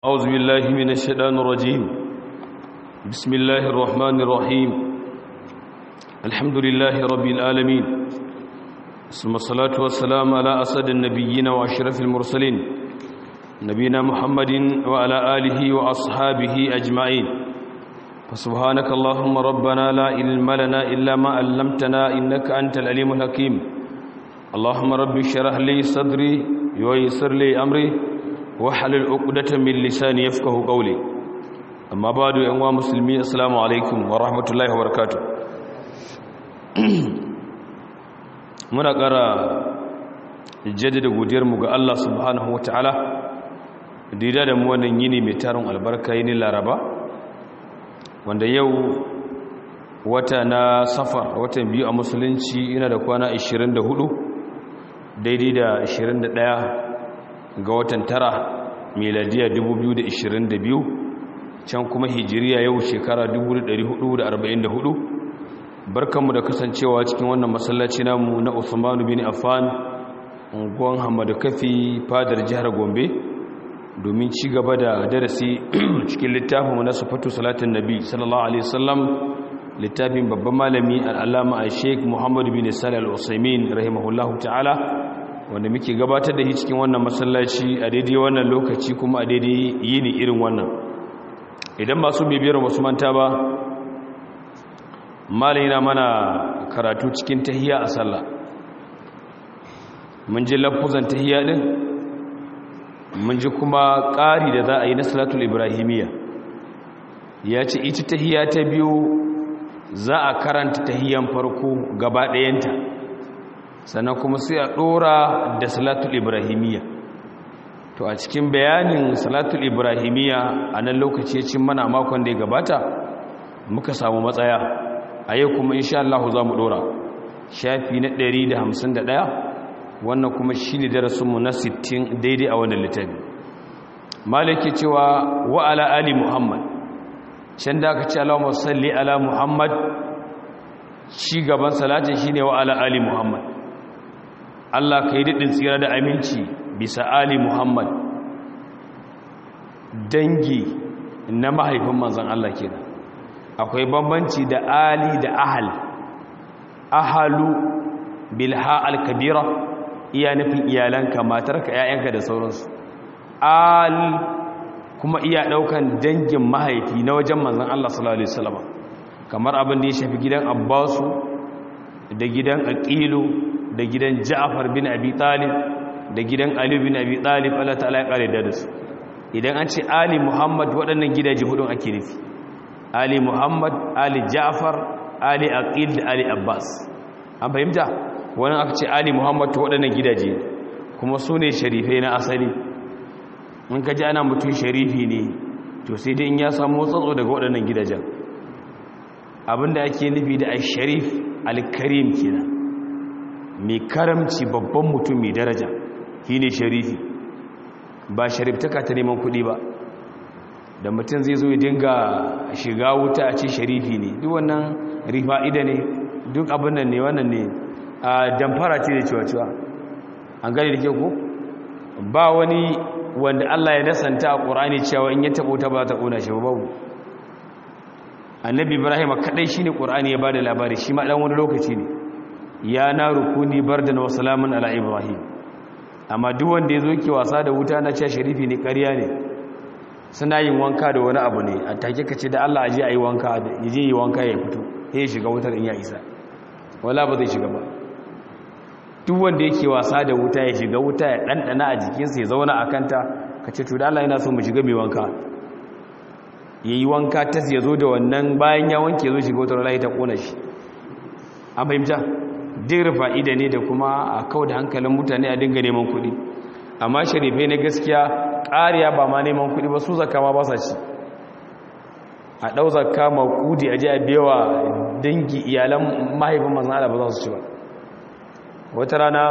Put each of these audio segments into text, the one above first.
أعوذ بالله من الشيطان الرجيم بسم الله الرحمن الرحيم الحمد لله رب العالمين ثم الصلاة والسلام على أسد النبيين وأشرف المرسلين نبينا محمد وعلى آله وأصحابه أجمعين فسبحانك اللهم ربنا لا علم لنا إلا ما علمتنا إنك أنت العليم الحكيم اللهم رب اشرح لي صدري ويسر لي أمري wahalul uqdatan min lisani yafqahu qawli amma ba'du yan wa muslimi assalamu alaikum wa rahmatullahi wa barakatuh muna ƙara jaddada godiyar mu ga Allah subhanahu wataala da da mu wannan yini mai tarin albarka yini laraba wanda yau wata na safar watan biyu a musulunci ina da kwana 24 daidai da 21 ga watan tara miladiya 2022 can kuma hijiriya yau shekara 1444 barkanmu da kasancewa cikin wannan masallaci namu na Usmanu bin Affan unguwan Hamadu Kafi fadar jihar Gombe domin ci gaba da darasi cikin littafin na sufatu salatin nabi sallallahu alaihi wasallam littafin babban malami al-allama al-sheikh Muhammad bin Salih al-Usaimin rahimahullahu ta'ala wanda muke gabatar da shi cikin wannan masallaci a daidai wannan lokaci kuma a daidai yini irin wannan idan masu bibiyar wasu manta ba malina mana karatu cikin tahiya a sallah mun ji lafuzan tahiya din mun ji kuma ƙari da za a yi na salatul ibrahimiyya ya ce ita tahiya ta biyu za a karanta tahiyan farko gaba ɗayanta sannan kuma sai a ɗora da salatul ibrahimiyya to a cikin bayanin salatul ibrahimiyya a nan lokaci cin mana makon da ya gabata muka samu matsaya a yau kuma insha Allah za mu ɗora shafi na 151 wannan kuma shi ne darasinmu na 60 daidai a wannan littafi malaki cewa wa ala ali muhammad can da aka ce Allahumma salli ala muhammad shi gaban salatin shine wa ala ali muhammad Allah ka yi daɗin tsira da aminci bisa Ali Muhammad dangi na mahaifin manzan Allah ke akwai bambanci da Ali da Ahal Ahalu bilha al-kabira iya nufin iyalanka matarka ‘ya'yanka da sauransu Al kuma iya ɗaukan dangin mahaifi na wajen manzan Allah sallallahu Alaihi wasallama kamar abin da ya shafi gidan Abbasu da gidan Aqilu da gidan Ja'far bin Abi Talib da gidan Ali bin Abi Talib Allah ta'ala ya kare da su idan an ce Ali Muhammad waɗannan gidaje hudun ake nufi Ali Muhammad Ali Ja'far Ali Aqil da Ali Abbas an fahimta wannan aka ce Ali Muhammad waɗannan gidaje kuma su ne sharifai na asali in ka ji ana mutum sharifi ne to sai dai in ya samu tsatso daga waɗannan gidajen abinda ake nufi da al-sharif al-karim kenan mai karamci babban mutum mai daraja shi ne sharifi ba shariftaka ta neman kuɗi ba da mutum zai zo ya dinga shiga wuta a ce sharifi ne duk wannan rifa'ida ne duk abin nan ne wannan ne a damfara ce da cewa-cewa an gani da ke ku ba wani wanda Allah ya nasanta a ƙorani cewa in ya taɓo ta ba ta ƙona shi babu annabi ibrahim kaɗai shi ne ƙorani ya ba da labari shi ma ɗan wani lokaci ne ya na rukuni bardan wa salamun ala ibrahim amma duk wanda yazo yake wasa da wuta na cewa sharifi ne ƙarya ne suna yin wanka da wani abu ne a take kace da Allah aje ayi wanka yaje yi wanka ya fito sai shiga wutar in ya isa wala ba zai shiga ba duk wanda yake wasa da wuta ya shiga wuta ya dandana a jikinsa ya zauna a kanta kace to da Allah yana so mu shiga mai wanka yayi wanka tas ya zo da wannan bayan ya wanke zo shiga wutar Allah ta kona shi an fahimta dir fa'ida ne da kuma a kawo da hankalin mutane a dinga neman kuɗi amma sharifai na gaskiya ƙariya ba ma neman kuɗi ba su zaka ma ba sa ci a ɗau zaka maƙudi a ji a bewa dangi iyalan mahaifin manzan ala ba za su ci ba wata rana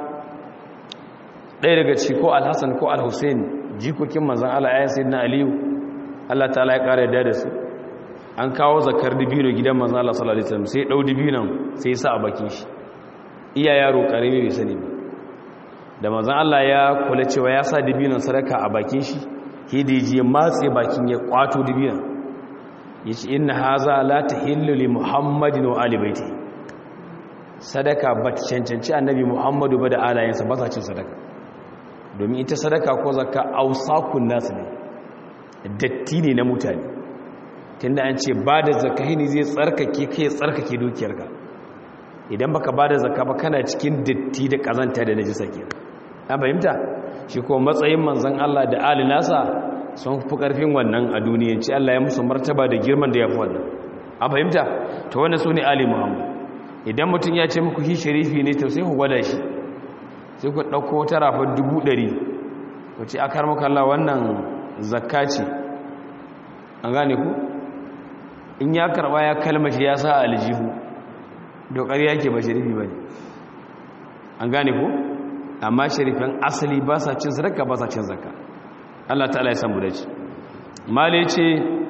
ɗaya daga ci ko alhassan ko alhussein jikokin manzan ala ayan sai na aliyu allah ta ya ƙara yadda da su an kawo zakar dibino gidan manzan allah sallallahu alaihi wasallam sai ɗau dibinon sai sa a bakin shi iya yaro karimi bai sani ba da manzon Allah ya kula cewa ya sa dibinon sadaka a bakin shi hidiji ya matse bakin ya kwato dubiyan ya ce inna haza la ta li muhammadin wa alibaiti sadaka ba ta cancanci annabi muhammadu ba da alayensa ba sa cin sadaka domin ita sadaka ko zakka ausakun nasu ne datti ne na mutane tunda an ce ba da zakka ne zai tsarkake kai tsarkake dukiyarka idan baka ba da zakka ba kana cikin datti da kazanta da najisa kenan an fahimta shi ko matsayin manzon Allah da ali nasa sun fi karfin wannan a duniyanci Allah ya musu martaba da girman da ya fi wannan an fahimta to wannan su ne ali muhammad idan mutum ya ce muku shi sharifi ne to sai ku gwada shi sai ku ɗauko wata rafar dubu ɗari ku ce akar maka Allah wannan zakka ce an gane ku in ya karɓa ya kalmashi ya sa aljihu dokar yake ba sharifi ba ne an gane ku amma sharifin asali ba sa cin sadaka ba sa cin zakka Allah ta'ala ya san mu dace mali ce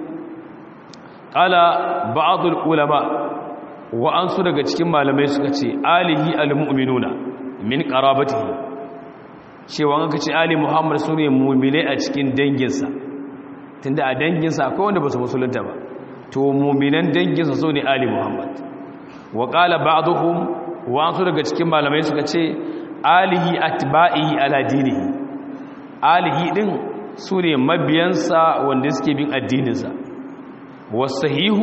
qala ba'dul ulama wa ansu daga cikin malamai suka ce alihi almu'minuna min qarabatihi cewa aka ce ali muhammad sune mu'mine a cikin danginsa tunda a danginsa akwai wanda ba su musulunta ba to mu'minan danginsa sune ali muhammad wa qala ba'dhum wa ansu daga cikin malamai suka ce alihi atba'ihi ala dinihi alihi din su ne mabiyansa wanda suke bin addininsa wasahihu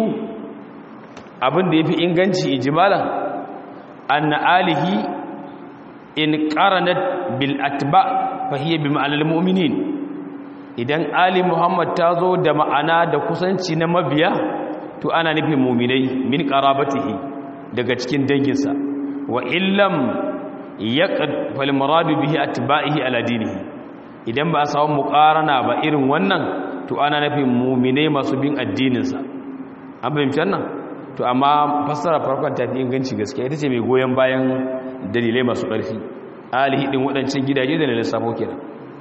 abin da ya fi inganci ijimalan anna alihi in qaranat bil atba fa hiya bi ma'anal mu'minin idan ali muhammad ta zo da ma'ana da kusanci na mabiya to ana nufin mu'minai min qarabatihi daga cikin danginsa wa illam yaqad fal muradu bihi atba'ihi ala dinihi idan ba a samu muqarana ba irin wannan to ana nufin mu'minai masu bin addininsa an fahimci wannan to amma fassara farkon ta fi inganci gaskiya ita ce mai goyon bayan dalilai masu ƙarfi alihi din waɗancan gidaje da na lissafo kenan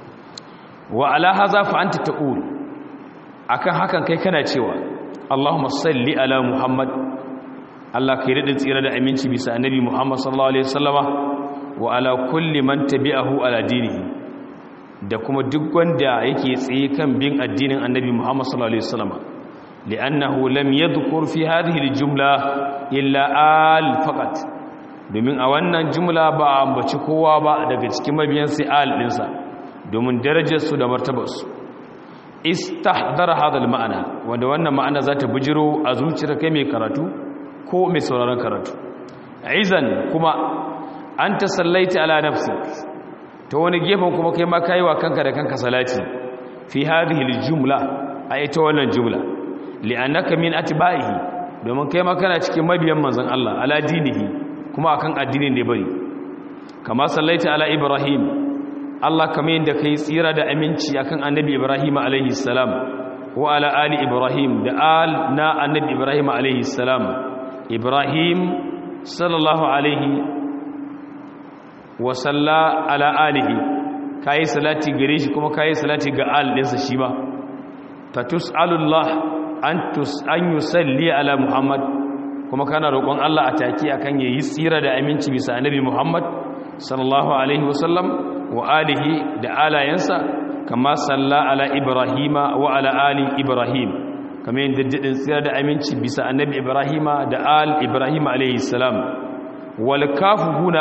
wa ala haza fa anta taqul akan hakan kai kana cewa Allahumma salli ala Muhammad Allah kai da tsira da aminci bisa annabi Muhammad sallallahu alaihi wasallama wa ala kulli man tabi'ahu ala dinihi da kuma duk wanda yake tsaye kan bin addinin annabi Muhammad sallallahu alaihi wasallama li'annahu lam yadhkur fi hadhihi al-jumla illa al faqat domin a wannan jumla ba a ambaci kowa ba daga cikin mabiyan sai al dinsa domin darajarsu da martabarsu istahdara hadha al-ma'ana wanda wannan ma'ana za ta bujiro a zuciyar kai mai karatu ko mai sauraron karatu aizan kuma an ta sallaita ala nafsik ta wani gefen kuma kai ma kai wa kanka da kanka salati fi hadhihi al-jumla a ita wannan jumla li'annaka min atba'ihi domin kai ma kana cikin mabiyan manzon Allah ala dinihi kuma akan addinin da bari kama sallaita ala ibrahim Allah kamar yadda kai tsira da aminci akan annabi ibrahim alaihi salam wa ala ali ibrahim da al na annabi ibrahim alaihi salam ibrahim sallallahu alaihi wa salla ala alihi kai salati gare shi kuma kai salati ga al dinsa shi ba tatus'alullah an yusalli ala muhammad kuma kana roƙon Allah a take akan yayi tsira da aminci bisa annabi muhammad sallallahu alaihi wasallam wa alihi da alayansa kama salla ala ibrahima wa ala ali ibrahim kamar yin daddadin tsira da aminci bisa annabi ibrahima da al ibrahim alaihi salam wal kafu huna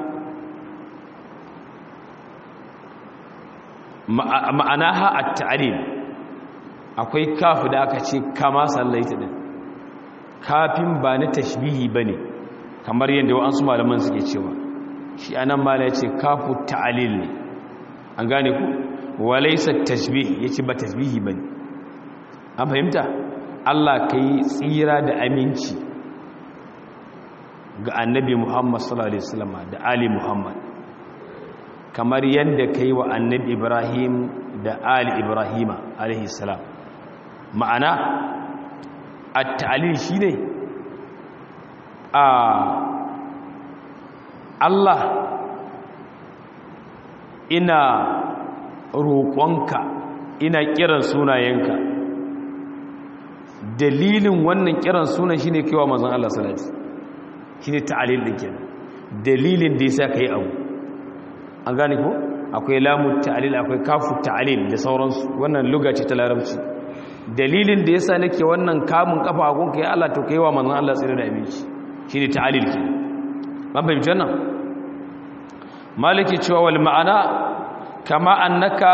ma'anaha at-ta'lim akwai kafu da aka ce kama sallaita din kafin ba na tashbihi ba ne kamar yadda wa'ansu malaman suke cewa shi anan mala ya ce kafu ta'alil ne an gane ku walaisa tashbih ya ce ba tashbihi ba ne an fahimta allah ka yi tsira da aminci ga annabi muhammad sallallahu alaihi wasallam da ali muhammad kamar yadda ka yi wa annabi ibrahim da ali ibrahima alaihi salam ma'ana a ta'alil shi ne a Allah ina roƙonka ina kiran sunayenka dalilin wannan kiran sunan shi ne kewa mazan Allah salati shi ne ta'alil ɗin kenan dalilin da ya sa ka yi abu an gane ko akwai lamu ta'alil akwai kafu ta'alil da sauransu wannan luga ce ta larabci dalilin da yasa nake wannan kamun kafa a gunka ya Allah to kai wa manzon Allah tsira da abinci shine ta'alil ke ban fahimci wannan maliki cewa wal ma'ana kama annaka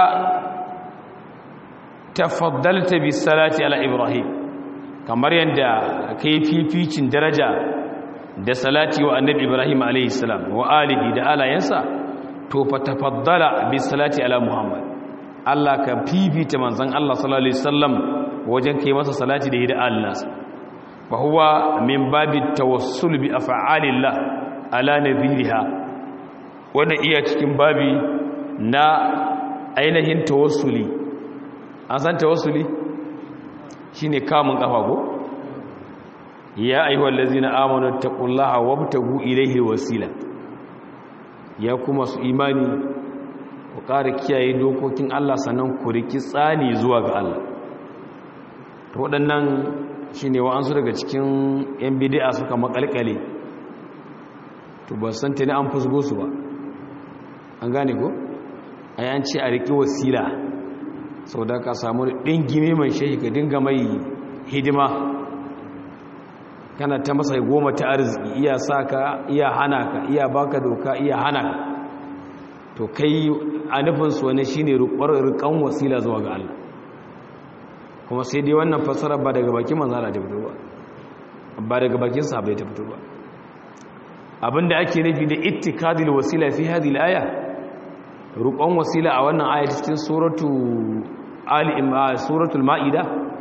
tafaddalta bis salati ala ibrahim kamar yadda kai fificin daraja da salati wa annabi ibrahim alayhi salam wa alihi da alayansa to fa tafaddala bis salati ala muhammad Allah ka fifita manzon Allah sallallahu alaihi wasallam wajen kai masa salati da hida Allah fa huwa min babi tawassul bi af'alillah ala nadhiriha wannan iya cikin babi na ainihin tawassuli an san tawassuli shine kamun kafa ko ya ayyuhal ladzina amanu taqullaha wabtagu ilayhi wasila ya kuma su imani ku ƙara kiyaye dokokin Allah sannan ku riki tsani zuwa ga Allah to waɗannan shine wa'ansu daga cikin yan bid'a suka makalkale to ba san ta ne an fusgo su ba an gane ko ai an ce a riki wasila sau da ka samu ɗingime mai shehi ka dinga mai hidima kana ta masa goma ta arziki iya sa ka iya hana ka iya baka doka iya hana ka to kai a nufinsu wani shi ne rikan wasila zuwa ga Allah kuma sai dai wannan fasara ba daga bakin manzana ta fito ba ba daga bakin sahabai ta fito ba abinda ake nufi da ittikadil wasila fi hadhihi al-aya rukon wasila a wannan aya cikin suratu ali suratul maida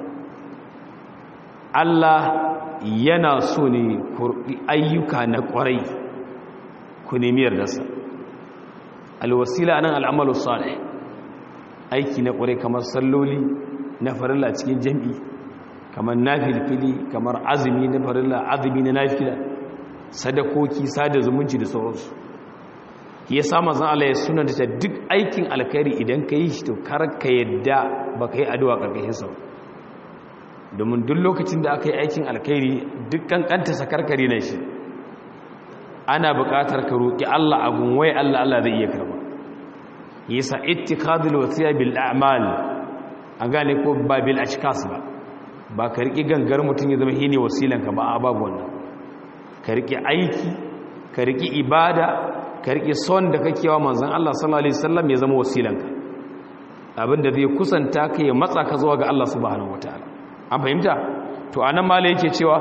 Allah yana so ne kurbi ayyuka na kwarai ku nemi yardarsa alwasila nan al'amalu salih aiki na kwarai kamar salloli na farilla cikin jami'i kamar nafilfili kamar azumi na farilla azumi na nafila sadakoki sada zumunci da sauransu ya sa mazan Allah ya suna da duk aikin alkhairi idan ka yi shi to kar ka yadda ba ka yi addu'a ƙarƙashin sa domin duk lokacin da aka yi aikin alkhairi duk kankanta sakarkari na shi ana buƙatar ka roƙi Allah a gunwai Allah Allah zai iya karba yasa ittikadul wasiya bil a'mal an gane ko ba bil ashkas ba ba ka riƙi gangar mutum ya zama shine wasilanka ba a babu wannan ka riƙi aiki ka riƙi ibada ka riƙe son da kake wa manzon Allah sallallahu alaihi wasallam ya zama wasilanka abinda zai kusanta ka ya matsa ka zuwa ga Allah subhanahu wataala an fahimta to anan mala yake cewa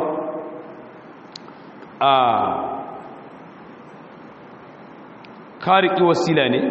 a ka riƙi wasila ne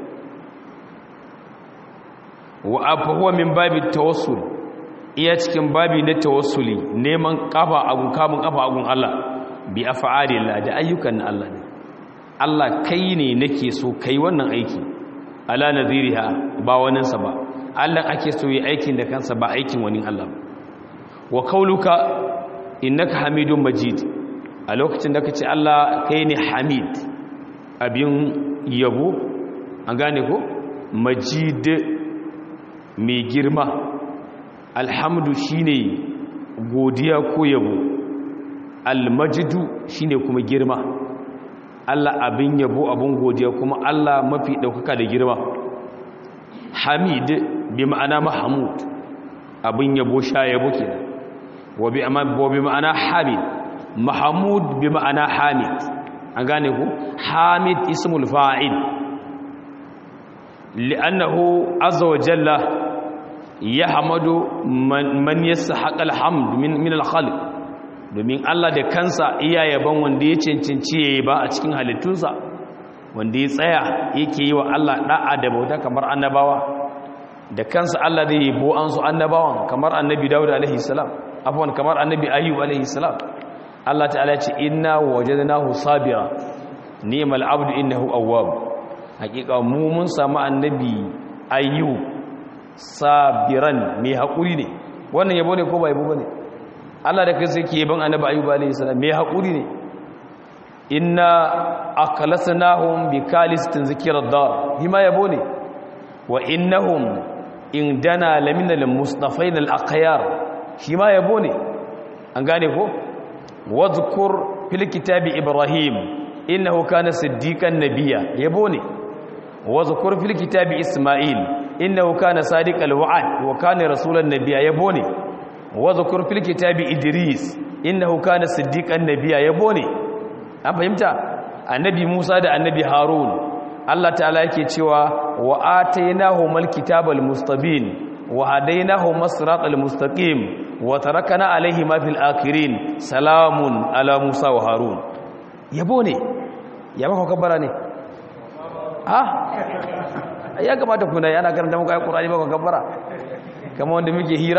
wa afahuwa min babi tawassul iya cikin babi na tawassuli neman kafa agun kamun kafa agun Allah bi af'alillah da ayyukan Allah ne Allah kai ne nake so kai wannan aiki ala nadhiriha ba waninsa ba Allah ake so yi aikin da kansa ba aikin wani Allah wa qauluka innaka hamidun majid a lokacin da kace Allah kai ne hamid abin yabo an gane ko majid mai girma alhamdu shine godiya ko yabo almajidu shine kuma girma Allah abin yabo abin godiya kuma Allah mafi ɗaukaka da girma hamid bi ma'ana mahamud abin yabo sha yabo kenan wa bi ma'ana hamid mahamud bi ma'ana hamid an gane ku hamid ismul fa'il li'annahu azza wa jalla yahmadu man yasahaqa alhamd min min al-khalq domin Allah da kansa iya yaban wanda ya cancanci yayi ba a cikin halittunsa wanda ya tsaya yake yi wa Allah da'a da bauta kamar annabawa da kansa Allah zai yabo an su annabawan kamar annabi Dawud alaihi salam afwan kamar annabi Ayyub alaihi salam Allah ta'ala ya ce inna wajadnahu sabira ni'mal abdu innahu awwab hakika mu mun samu annabi Ayyub sabiran mai hakuri ne wannan yabo ne ko ba yabo bane Allah da kai sai ke yaban annabi Ayyub alaihi salam mai hakuri ne inna aqlasnahum bi kalistin zikrad dar hima yabo ne wa innahum indana lamina al-mustafain al-aqyar shi ma yabo ne an gane ko wadhkur fil kitabi ibrahim innahu kana siddiqan nabiyya yabo ne wa zukur fil kitabi isma'il innahu kana sadiqal wa'd wa kana rasulan nabiyya yabo ne wa zukur fil kitabi idris innahu kana siddiqan nabiyya yabo ne an fahimta annabi musa da annabi harun Allah ta'ala yake cewa wa atainahumul kitabal mustabin wa hadainahum siratal mustaqim wa tarakana alaihima fil akhirin salamun ala musa wa harun yabo ne ya baka kabbara ne ah ya kamata kuna yana karanta muku ayi qur'ani baka kabbara kamar wanda muke hira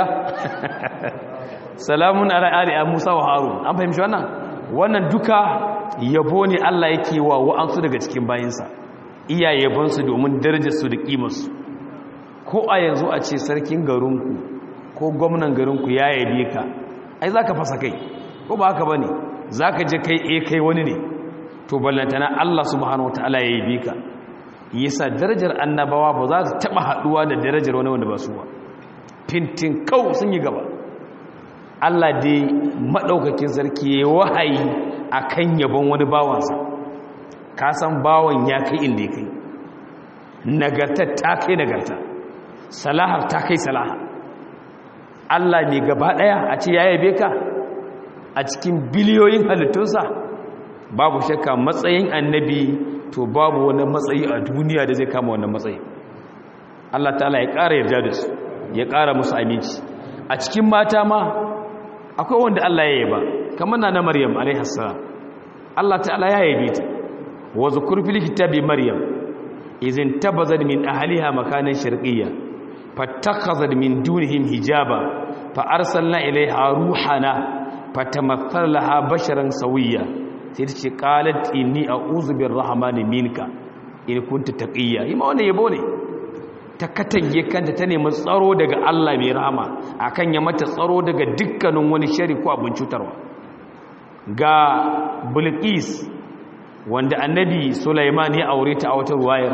salamun ala ali musa wa harun an fahimci wannan wannan duka yabo ne Allah yake wa wa'ansu daga cikin bayinsa iya yabonsu domin darajarsu da ƙimarsu ko a yanzu a ce sarkin garinku ko gwamnan garinku ya yabe ka ai za ka fasa kai ko ba haka ba ne za ka je kai e kai wani ne to ballantana Allah subhanahu ta'ala ya yabe ka yasa darajar annabawa ba za su taɓa haɗuwa da darajar wani wanda ba su ba fintin kau sun yi gaba Allah dai maɗaukakin sarki ya wahayi a kan yabon wani bawansa ka san bawan ya kai inda ya kai nagartar ta kai nagarta salahar ta kai salaha Allah ne gaba ɗaya a ce ya yabe ka a cikin biliyoyin halittunsa babu shakka matsayin annabi to babu wani matsayi a duniya da zai kama wannan matsayi Allah ta'ala ya ƙara yarda da su ya ƙara musu aminci a cikin mata ma akwai wanda Allah ya yaba kamar na na Maryam alaihis salam Allah ta'ala ya yabe ta wa zukur fil kitabi Maryam izin tabazat min ahliha makanan sharqiyya fattakhazat min dunihim hijaba fa arsalna ilayha ruhana fatamaththal laha basharan sawiyya sai ta ce qalat inni a'udhu birrahmani minka in kunta taqiyya ima wannan yabo ne ta katange kanta ta nemi tsaro daga Allah mai rahama akan ya mata tsaro daga dukkanin wani shari ko abin cutarwa ga Bilqis wanda annabi Sulaiman ya aure ta a wata ruwayar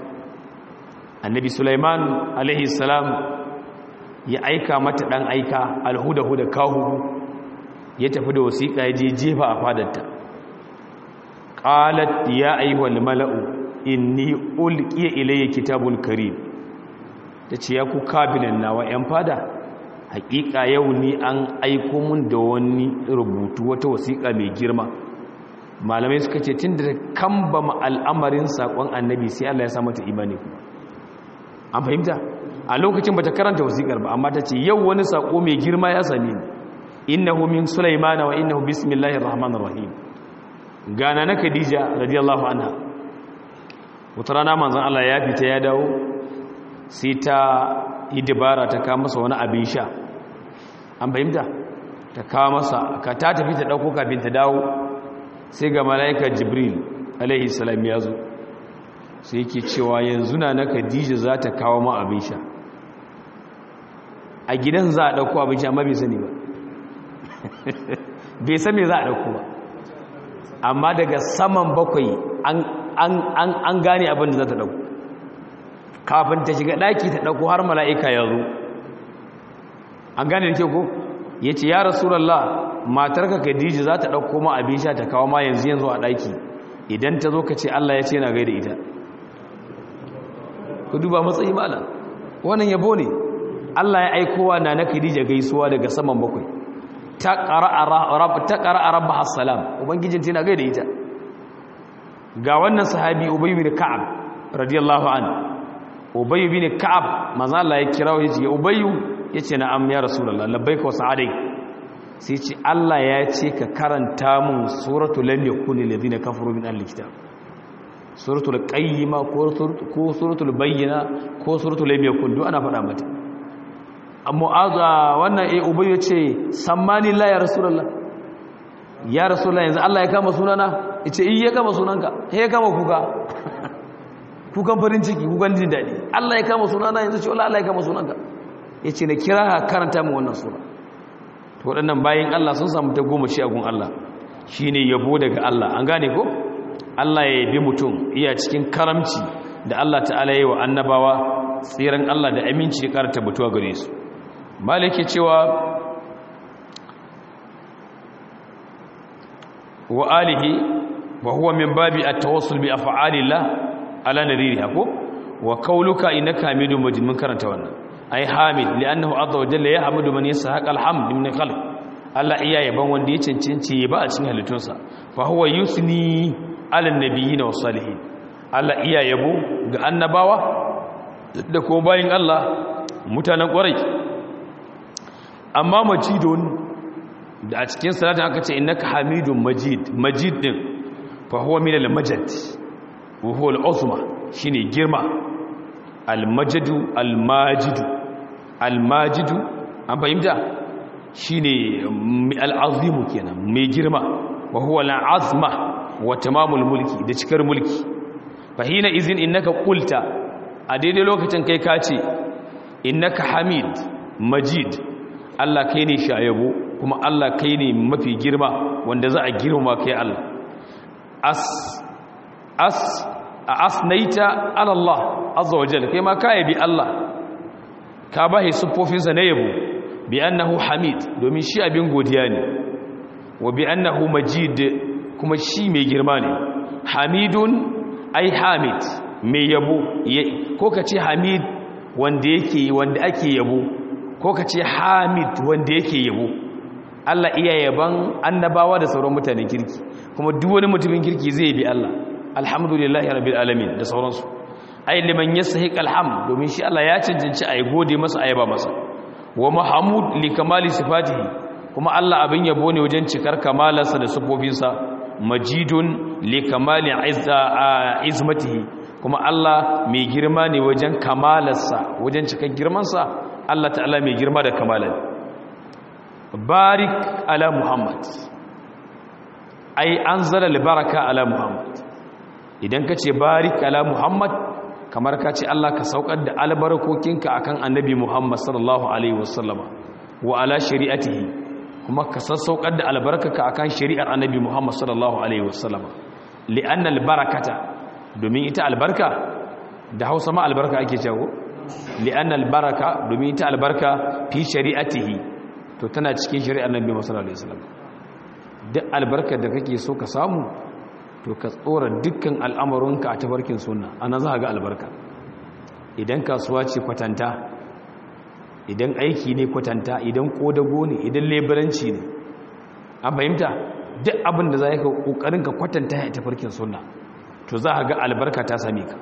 annabi Sulaiman alaihi salam ya aika mata dan aika alhudahu da kahu ya tafi da wasiƙa ya je jefa a fadarta qalat ya ayyuhal mala'u inni ulqiya ilayya kitabun karim tace ya ku kabinan nawa yan fada hakika yau ni an aiko mun da wani rubutu wata wasiƙa mai girma malamai suka ce tunda kambama al'amarin sakon annabi sai Allah ya sa mata imani kuma an fahimta a lokacin bata karanta wasiƙar ba amma tace yau wani sako mai girma ya same ni innahu min sulaimana wa innahu bismillahir rahmanir rahim gana na khadija radiyallahu anha wata rana manzon Allah ya fita ya dawo sai ta yi dabara ta kawo masa wani abin sha an fahimta ta kawo masa ka ta tafi ta dauko kafin ta dawo sai ga mala'ika jibril alaihi salam ya zo sai yake cewa yanzu na na khadija za ta kawo ma abin sha a gidan za a dauko abin sha amma bai sani ba bai san me za a dauko ba amma daga saman bakwai an gane abin da za ta dauko kafin ta shiga daki ta dauko har mala'ika ya zo an gane da ke ko ya ce ya rasulallah matarka khadija za ta dauko ma abin sha ta kawo ma yanzu yanzu a daki idan ta zo ka ce allah ya ce na gaida ita ku duba matsayi mala wannan yabo ne allah ya aikowa na na khadija gaisuwa daga saman bakwai ta ƙara'a rabba hassalam ubangijin tana gai da ita ga wannan sahabi ubayu bin ka'ab radiyallahu an ubayu bin ka'ab maza Allah ya kira ya ce ya ubayu ya ce na am ya rasulallah labbai ka wasu adai sai ce Allah ya ce ka karanta mun suratu lam yakun alladhina kafaru min al-kitab suratul qayyima ko suratul bayyina ko suratul lam yakun duk ana faɗa mata mu'aza wannan eh ubay yace sammani la ya rasulullah ya rasulullah yanzu Allah ya kama sunana yace eh ya kama sunanka he ya kama kuka kukan farin ciki kukan jin dadi Allah ya kama sunana yanzu ce Allah ya kama sunanka yace ne kira karanta mu wannan sura to waɗannan bayin Allah sun samu ta goma shi a gun Allah shine yabo daga Allah an gane ko Allah ya yabi mutum iya cikin karamci da Allah ta'ala yi wa annabawa tsiran Allah da aminci ya karanta butuwa gare su maliki cewa wa alihi wa huwa min babi at-tawassul bi af'alillah ala nadiriha ko wa kauluka innaka hamidun majid mun karanta wannan ai hamid li'annahu azza wa jalla yahmudu man yasahaqa alhamd min khalq Allah iya yaban wanda ya cancanci ba a cikin halittunsa fa huwa yusni ala nabiyyin wa salihin Allah iya yabo ga annabawa da kuma bayin Allah mutanen ƙwarai amma majidun da a cikin salatin aka ce innaka hamidun majid majid din fa huwa min al-majid wa huwa al-uzma shine girma al-majdu al-majidu al-majidu an fahimta shine al-azimu kenan mai girma wa huwa al-azma wa tamamul mulki da cikar mulki fa hina izin innaka qulta a daidai lokacin kai ka ce innaka hamid majid Allah kai ne shayabo kuma Allah kai ne mafi girma wanda za a girma kai Allah as as asnaita ala Allah azza wa jalla kai ma ka yabi Allah ka bahi sufofinsa na yabo bi annahu hamid domin shi abin godiya ne wa bi annahu majid kuma shi mai girma ne hamidun ai hamid mai yabo ko ka ce hamid wanda yake wanda ake yabo ko ka ce hamid wanda yake yabo Allah iya yaban annabawa da sauran mutanen kirki kuma duk wani mutumin kirki zai bi Allah alhamdulillahi rabbil alamin da sauransu ai liman yasahiq alham domin shi Allah ya cancanci ai gode masa ayaba masa wa mahmud li kamali sifatihi kuma Allah abin yabo ne wajen cikar kamalarsa da sifofinsa majidun li kamali izmatihi kuma Allah mai girma ne wajen kamalarsa wajen cikar girmansa Allah ta'ala mai girma da kamalar barik ala muhammad ai anzala albaraka ala muhammad idan ka ce barik ala muhammad kamar ka ce Allah ka saukar da albarkokinka akan annabi muhammad sallallahu alaihi wasallama wa ala shari'atihi kuma ka sassaukar da albarkaka akan shari'ar annabi muhammad sallallahu alaihi wasallama li'anna albarakata domin ita albarka da hausa ma albarka ake cewa li'anna albaraka domin ita albarka fi shari'atihi to tana cikin shari'ar nabi sallallahu alaihi wasallam duk albarkar da kake so ka samu to ka tsora dukkan al'amuranka a tabarkin sunna ana za ga albarka idan kasuwa ce kwatanta idan aiki ne kwatanta idan kodago ne idan leburanci ne an fahimta duk abin da za ka kokarin ka kwatanta a tafarkin sunna to za a ga albarka ta same ka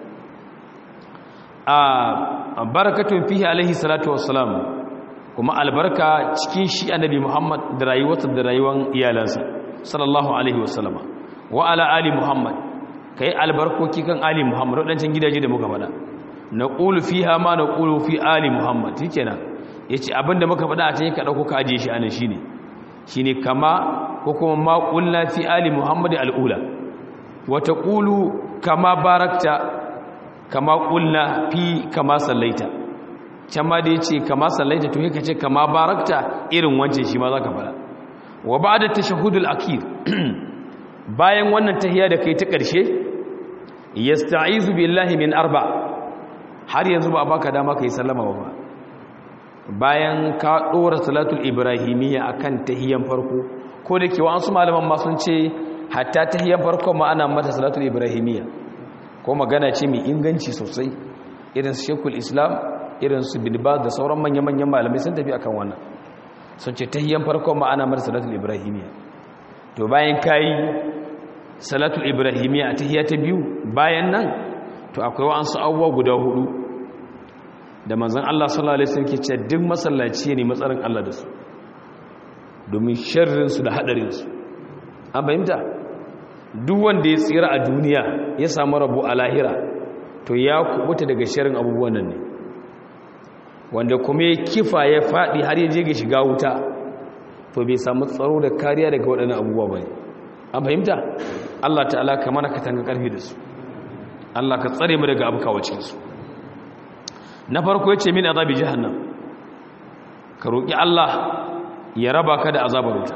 a barakatun fihi alaihi salatu wassalam kuma albarka cikin shi annabi Muhammad da rayuwarsa da rayuwar iyalansa sallallahu alaihi wasallama wa ala ali Muhammad kai albarkoki kan ali Muhammad wadancan gidaje da muka faɗa naqulu fiha ma naqulu fi ali Muhammad shikenan yace abinda muka faɗa a cikin ka dauko ka aje shi anan shine shine kama ko kuma ma qulna fi ali Muhammad al-ula wa taqulu kama barakta kama qulna fi kama sallaita can ma da ya ce kama sallaita to yaka ce kama barakta irin wancan shi ma za ka fara wa ba da tashahudul akir bayan wannan tahiya da kai ta ƙarshe yasta'izu billahi min arba har yanzu ba baka dama kai sallama ba bayan ka dora salatul ibrahimiyya akan tahiyan farko ko da ke wasu malaman ma sun ce hatta tahiyan farko ma ana mata salatul ibrahimiyya ko magana ce mai inganci sosai irin shekul islam irin su bilbas da sauran manya-manyan malamai sun tafi akan wannan sun ce tahiyyan farkon ma'ana mara salatul ibrahimiyya to bayan kayi salatul ibrahimiyya a tahiyya ta biyu bayan nan to akwai wa'ansu abubuwa guda hudu da manzon Allah sallallahu alaihi wasallam ke ce duk masallaci ne matsarin Allah da su domin sharrin su da hadarin su an fahimta duk wanda ya tsira a duniya ya samu rabo a lahira to ya kubuta daga sharrin abubuwan nan ne wanda kuma ya kifa ya faɗi har ya je ga shiga wuta to bai samu tsaro da kariya daga waɗannan abubuwa ba an fahimta Allah ta'ala ka mana katanga ƙarfi da su Allah ka tsare mu daga abuka wacinsu na farko ya ce min azabi jahannam ka roƙi Allah ya raba ka da azabar wuta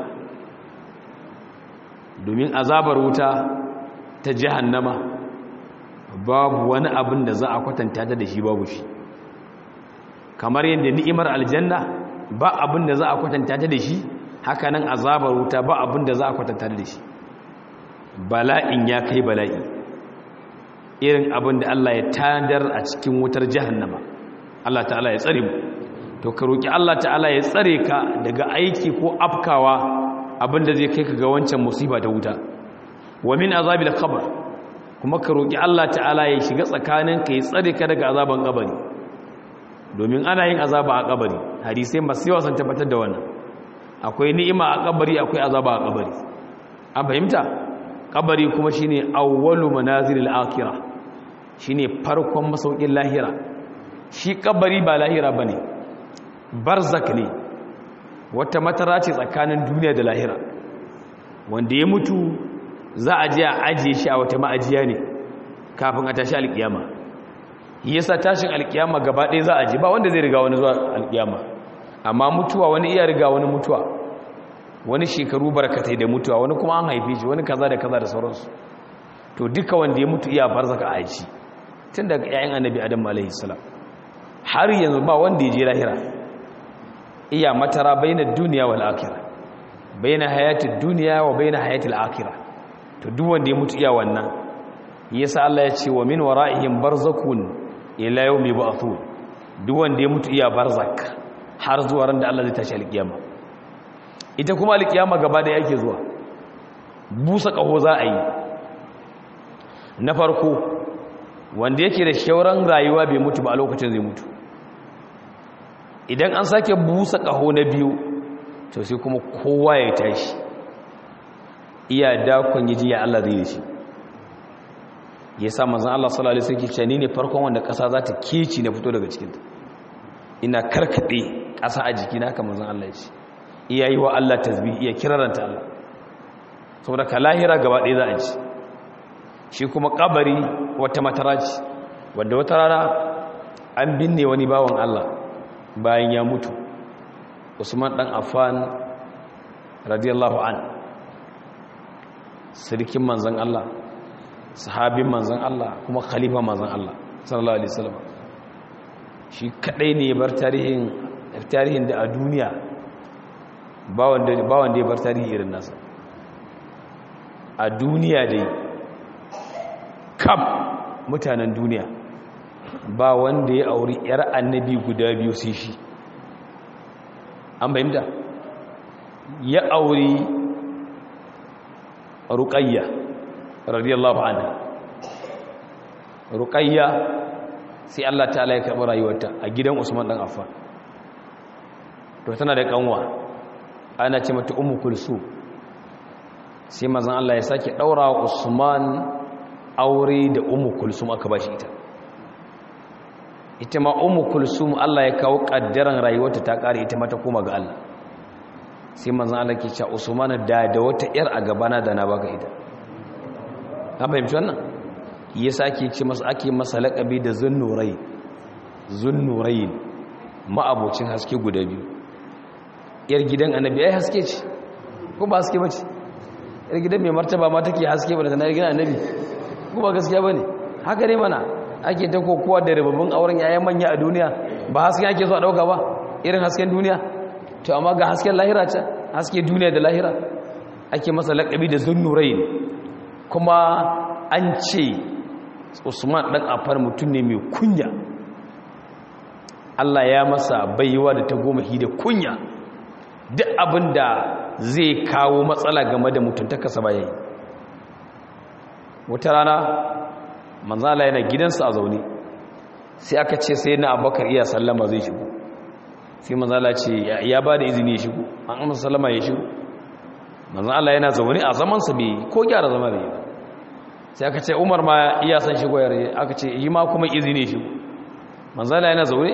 domin azabar wuta ta jahannama babu wani abin da za a kwatanta ta da shi babu shi kamar yadda ni'imar aljanna ba abin da za a kwatanta ta da shi haka nan azabar wuta ba abin da za a kwatanta da shi bala'in ya kai bala'i irin abin da Allah ya tandar a cikin wutar jahannama Allah ta'ala ya tsare mu to ka roki Allah ta'ala ya tsare ka daga aiki ko afkawa abin da zai kai ka ga wancan musiba ta wuta wa min azabil qabr kuma ka roki Allah ta'ala ya shiga tsakaninka ya tsare ka daga azaban kabari domin ana yin azaba a kabari hadisai masu yawa sun tabbatar da wannan akwai ni'ima a kabari akwai azaba a kabari an fahimta kabari kuma shine awwalu manazilil akhirah shine farkon masaukin lahira shi kabari ba lahira bane barzak ne wata matara ce tsakanin duniya da lahira wanda ya mutu za a je a ajiye shi a wata ma'ajiya ne kafin a tashi alkiyama yasa tashin alkiyama gaba ɗaya za a ji ba wanda zai riga wani zuwa alkiyama amma mutuwa wani iya riga wani mutuwa wani shekaru barkatai da mutuwa wani kuma an haife shi wani kaza da kaza da sauransu to duka wanda ya mutu iya barzaka a aji tun daga ƴaƴan annabi adam alaihi salam har yanzu ba wanda ya je lahira iya matara baina duniya wal akhirah baina hayatid dunya wa baina hayatil akhirah to duk wanda ya mutu iya wannan yasa Allah ya ce wa min wara'ihim barzakun ila yawmi ba'thun duk wanda ya mutu iya barzak har zuwa ran da Allah zai tashi alkiyama ita kuma alkiyama gaba da yake zuwa busa kaho za a yi na farko wanda yake da shauran rayuwa bai mutu ba a lokacin zai mutu idan an sake busa kaho na biyu to sai kuma kowa ya tashi iya dakon yaji ya Allah zai shi ya sa manzan Allah sallallahu alaihi wasallam ce ne farkon wanda ƙasa za ta keci na fito daga cikinta ina karkade ƙasa a jikina haka manzan Allah ya ce iya yi wa Allah tasbih iya kiraranta Allah saboda ka lahira gaba ɗaya za a ji shi kuma kabari wata matara ce wadda wata rana an binne wani bawan Allah bayan ya mutu Usman dan Affan radiyallahu an sirkin manzan Allah sahabin manzan Allah kuma khalifa manzan Allah sallallahu alaihi wasallam shi kadai ne bar tarihin tarihin da a duniya ba wanda ba wanda ya bar tarihi irin nasa a duniya dai kaf mutanen duniya ba wanda ya auri yar annabi guda biyu sai shi an bayyana ya auri ruqayya radiyallahu anha ruqayya sai Allah ta'ala ya karɓi rayuwarta a gidan Usman dan Affan to tana da kanwa ana ce mata ummu kulsum sai manzon Allah ya sake daura wa Usman aure da ummu kulsum aka bashi ita ita ma ummu kulsum Allah ya kawo kaddaran rayuwarta ta kare ita ma ta koma ga Allah sai manzon Allah ke cewa Usman da da wata yar a gabana da na baka ita ka fahimci wannan yasa ake ce masa ake masa laƙabi da zunnurai zunnurai ma'abocin haske guda biyu yar gidan annabi ai haske ce ko ba haske bace yar gidan mai martaba ma take haske ba da yar gidan annabi ko ba gaskiya bane haka ne mana ake ta kokowa da rababbin auren yayan manya a duniya ba haske ake so a dauka ba irin hasken duniya to amma ga hasken lahira ce haske duniya da lahira ake masa laƙabi da zunnurai kuma an ce usman ɗan afar mutum ne mai kunya allah ya masa baiwa da ta goma da kunya duk abin da zai kawo matsala game da mutuntakarsa ba yayi wata rana manzala yana gidansa a zaune sai aka ce sai na abakar iya sallama zai shigo sai manzala ce ya ba da izini ya shigo an amsa sallama ya shigo manzala yana zaune a zamansa bai ko gyara zama bai ba sai aka ce umar ma iya san shigo yare aka ce yi ma kuma izini shigo manzala yana zaune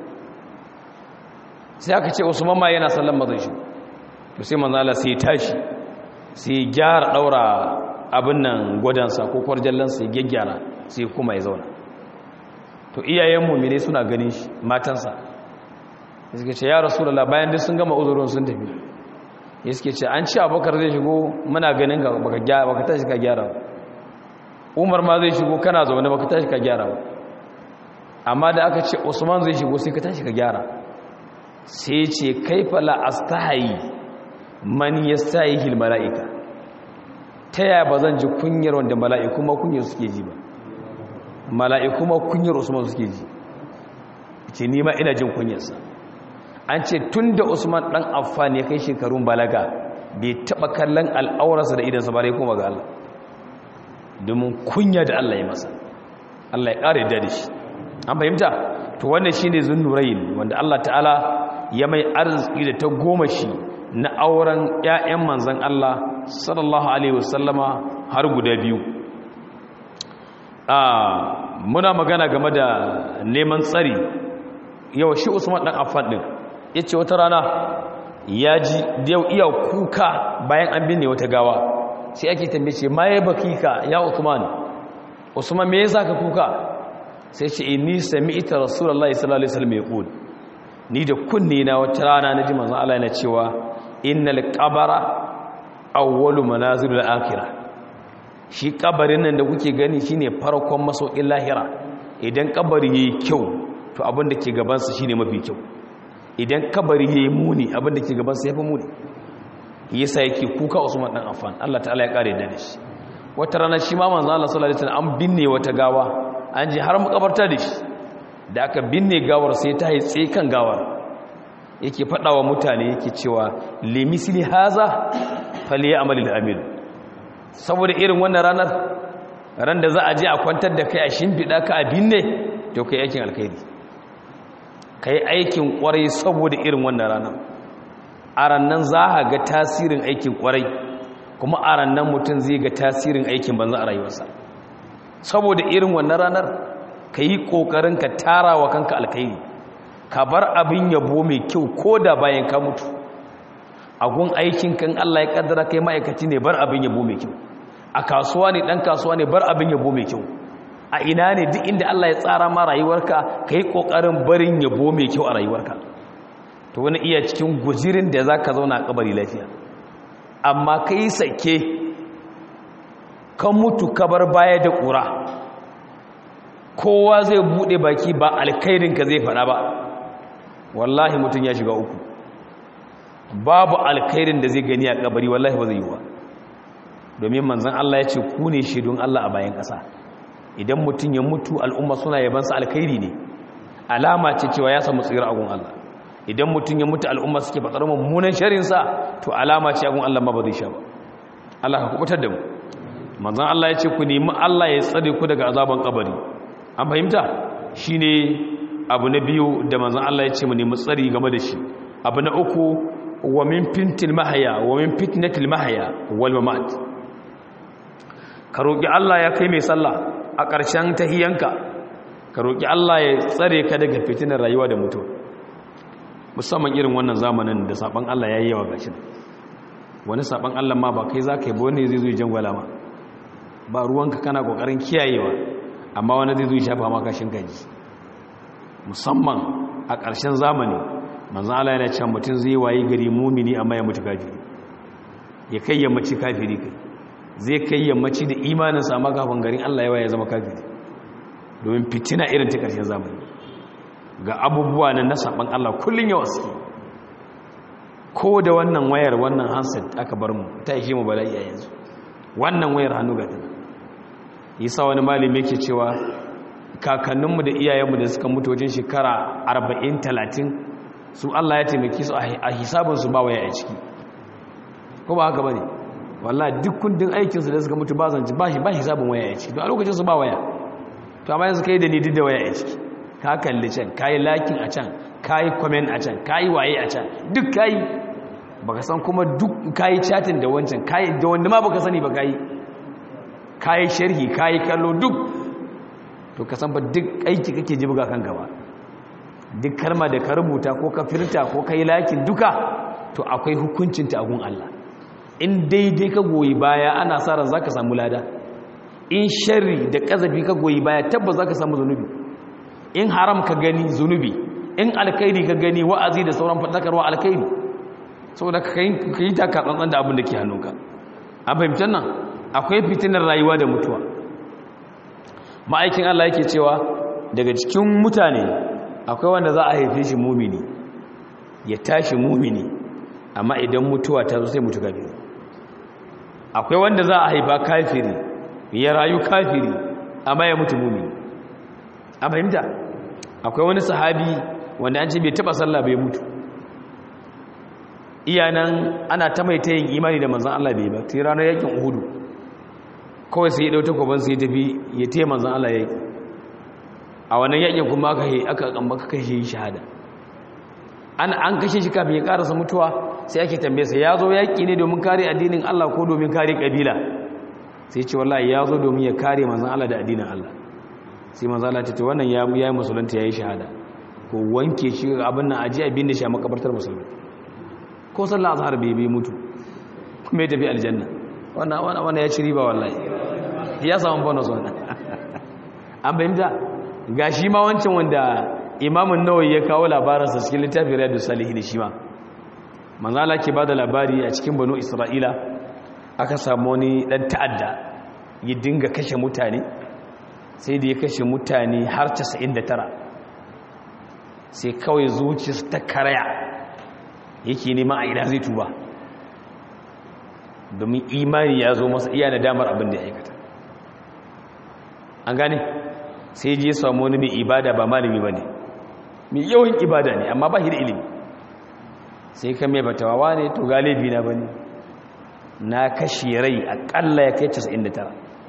sai aka ce usman ma yana sallan mazan shi to sai manzala sai tashi sai gyara daura abin nan gwadansa ko kwarjallansa ya gyaggyara sai kuma ya zauna to iyayen mummine suna ganin shi matansa suke ce ya rasulullah bayan duk sun gama uzurin sun tafi ya suke ce an ci abokar zai shigo muna ganin ka baka tashi ka gyara ba umar ma zai shigo kana zaune baka tashi ka gyara ba amma da aka ce usman zai shigo sai ka tashi ka gyara sai ce kaifa la astahi man yastahi hil malaika ta yaya ba zan ji kunyar wanda mala'iku ma kunyar suke ji ba mala'iku ma kunyar usman suke ji ce ni ma ina jin kunyarsa an ce tun da usman ɗan affan ya kai shekarun balaga bai taɓa kallon al'aurarsa da idansa ba dai kuma ga Allah domin kunya da Allah ya masa Allah ya ƙara yadda da shi an fahimta to wannan shine zunnurayn wanda Allah ta'ala ya mai arziki da ta goma shi na auren ƴaƴan manzon Allah sallallahu alaihi wasallama har guda biyu a muna magana game da neman tsari yau shi Usman dan Affan din yace wata rana ya ji yau iya kuka bayan an binne wata gawa sai ake tambaye ce ma ya bakika ya Usman Usman me yasa ka kuka sai ce inni sami'ta rasulullahi sallallahu alaihi wasallam yaqul ni da kunne na wata rana naji manzon Allah yana cewa innal qabara awwalu manazilul akhirah shi kabarin nan da kuke gani shine farkon masaukin lahira idan kabari yayi kyau to abin da ke gaban sa shine mafi kyau idan kabari yayi muni abin da ke gaban sa yafi muni yasa yake kuka Usman dan Affan Allah ta'ala ya kare da shi wata rana shi ma manzon Allah sallallahu alaihi wasallam an binne wata gawa an ji har makabarta da shi da aka binne gawar sai ta haitse kan gawar yake wa mutane yake cewa limisli haza faliya amalil amil saboda irin wannan ranar ran da za a je a kwantar da kai a shimfiɗa ka a binne to kai aikin alkhairi kai aikin kwarai saboda irin wannan ranar a rannan za a ga tasirin aikin kwarai kuma a rannan mutum zai ga tasirin aikin banza a rayuwarsa saboda irin wannan ranar ka yi ƙoƙarin ka tara wa kanka alkairi ka bar abin yabo mai kyau ko da bayan ka mutu agun aikin kan Allah ya kaddara kai ma'aikaci ne bar abin yabo mai kyau a kasuwa ne ɗan kasuwa ne bar abin yabo mai kyau a ina ne duk inda Allah ya tsara ma rayuwarka ka yi ƙoƙarin barin yabo mai kyau a rayuwarka to wani iya cikin guzirin da za ka zauna a kabari lafiya amma ka yi sake kan mutu kabar baya da ƙura kowa zai buɗe baki ba alkairinka zai faɗa ba wallahi mutum ya shiga uku babu alkairin da zai gani a kabari wallahi ba zai yi wa domin manzan Allah ya ce ku ne shaidun Allah a bayan ƙasa idan mutum ya mutu al'umma suna yabansa alkairi ne alama ce cewa ya samu tsira a gun Allah idan mutum ya mutu al'umma suke fatsar mummunan sharinsa to alama ce a gun Allah ma ba zai sha ba Allah ka kubutar da mu manzan Allah ya ce ku nemi Allah ya tsare ku daga azaban kabari an fahimta shine abu na biyu da manzan Allah ya ce mu nemi tsari game da shi abu na uku wa min fintil mahaya wa min fitnatil mahaya wal mamat ka roki Allah ya kai mai sallah a ƙarshen tahiyanka ka roki Allah ya tsare ka daga fitinar rayuwa da mutuwa musamman irin wannan zamanin da saban Allah yayi yawa gashin wani saban Allah ma ba kai zaka yi ba wani zai zo ya jangwala ma ba ruwanka kana kokarin kiyayewa amma wani zai zo ya shafa ma kashin gaji musamman a ƙarshen zamani manzan Allah yana cewa mutum zai waye gari mumini amma ya mutu kafiri ya kai yammaci kafiri kai zai kai yammaci da imaninsa amma kafin garin Allah yawa ya zama kafiri domin fitina irin ta ƙarshen zamani ga abubuwa na nasaban Allah kullum yawa suke ko da wannan wayar wannan handset aka bar mu ta ishe mu bala'i a yanzu wannan wayar hannu ga tana yasa wani malami yake cewa kakanninmu da iyayenmu da suka mutu wajen shekara 40-30 su Allah ya taimaki su a hisabinsu ba waya a ciki ko ba haka ba ne wallah duk kundin aikinsu da suka mutu ba zanci ba ba hisabin waya a ciki a lokacin su ba waya to amma yanzu kai da ni duk da waya a ciki ka kalli can ka yi lakin a can ka yi comment a can ka yi waye a can duk ka yi baka san kuma duk ka yi chatting da wancan ka yi da wanda ma baka sani ba ka yi ka yi sharhi ka yi kallo duk to ka san ba duk aiki kake ji buga kanka ba duk kalma da ka rubuta ko ka firta ko ka yi lakin duka to akwai hukuncinta a gun Allah in daidai ka goyi baya ana sa ran zaka samu lada in sharri da kazafi ka goyi baya tabbas zaka samu zunubi in haram ka gani zunubi in alkhairi ka gani wa'azi da sauran fadakarwa alkhairi saboda ka yi taka tsantsan da abin da ke hannunka a fahimtar nan akwai fitinar rayuwa da mutuwa ma'aikin Allah yake cewa daga cikin mutane akwai wanda za a haife shi mumini ya tashi mumini amma idan mutuwa ta zo sai mutu kafiri akwai wanda za a haifa kafiri ya rayu kafiri amma ya mutu mumini a fahimta akwai wani sahabi wanda an ce bai taba sallah bai mutu iyanan ana ta mai ta yin imani da manzan Allah bai ba ta ranar yakin uhudu kawai sai ya ɗau takwaban sai ya tafi ya taya manzan Allah yaki a wannan yakin kuma aka yi aka aka kashe shahada an an kashe shi kafin ya karasa mutuwa sai ake tambaye sa ya zo yaki ne domin kare addinin Allah ko domin kare kabila sai ce wallahi ya zo domin ya kare manzan Allah da addinin Allah sai manzan Allah ta ce wannan ya yi musulunta ya yi shahada ko wanke shi abin nan aji abin da shi a makabartar musulmi ko sallah azhar bai bai mutu kuma ya tafi aljanna wannan wannan ya ci riba wallahi ya samu bonus wannan an bayyana gashi ma wancan wanda imamun nawawi ya kawo labarinsa cikin littafin riyadus salihin shi ma manzo Allah ke bada labari a cikin banu isra'ila aka samu wani dan ta'adda ya dinga kashe mutane sai da ya kashe mutane har 99 sai kawai zuciyarsa ta karaya yake nema a ina zai tuba domin imani ya zo masa iya damar abin da ya aikata an gane sai je samu wani mai ibada ba malami ba ne mai yawan ibada ne amma ba shi da ilimi sai ka mai batawawa ne to galibi na ba ne na kashe rai akalla ya kai 99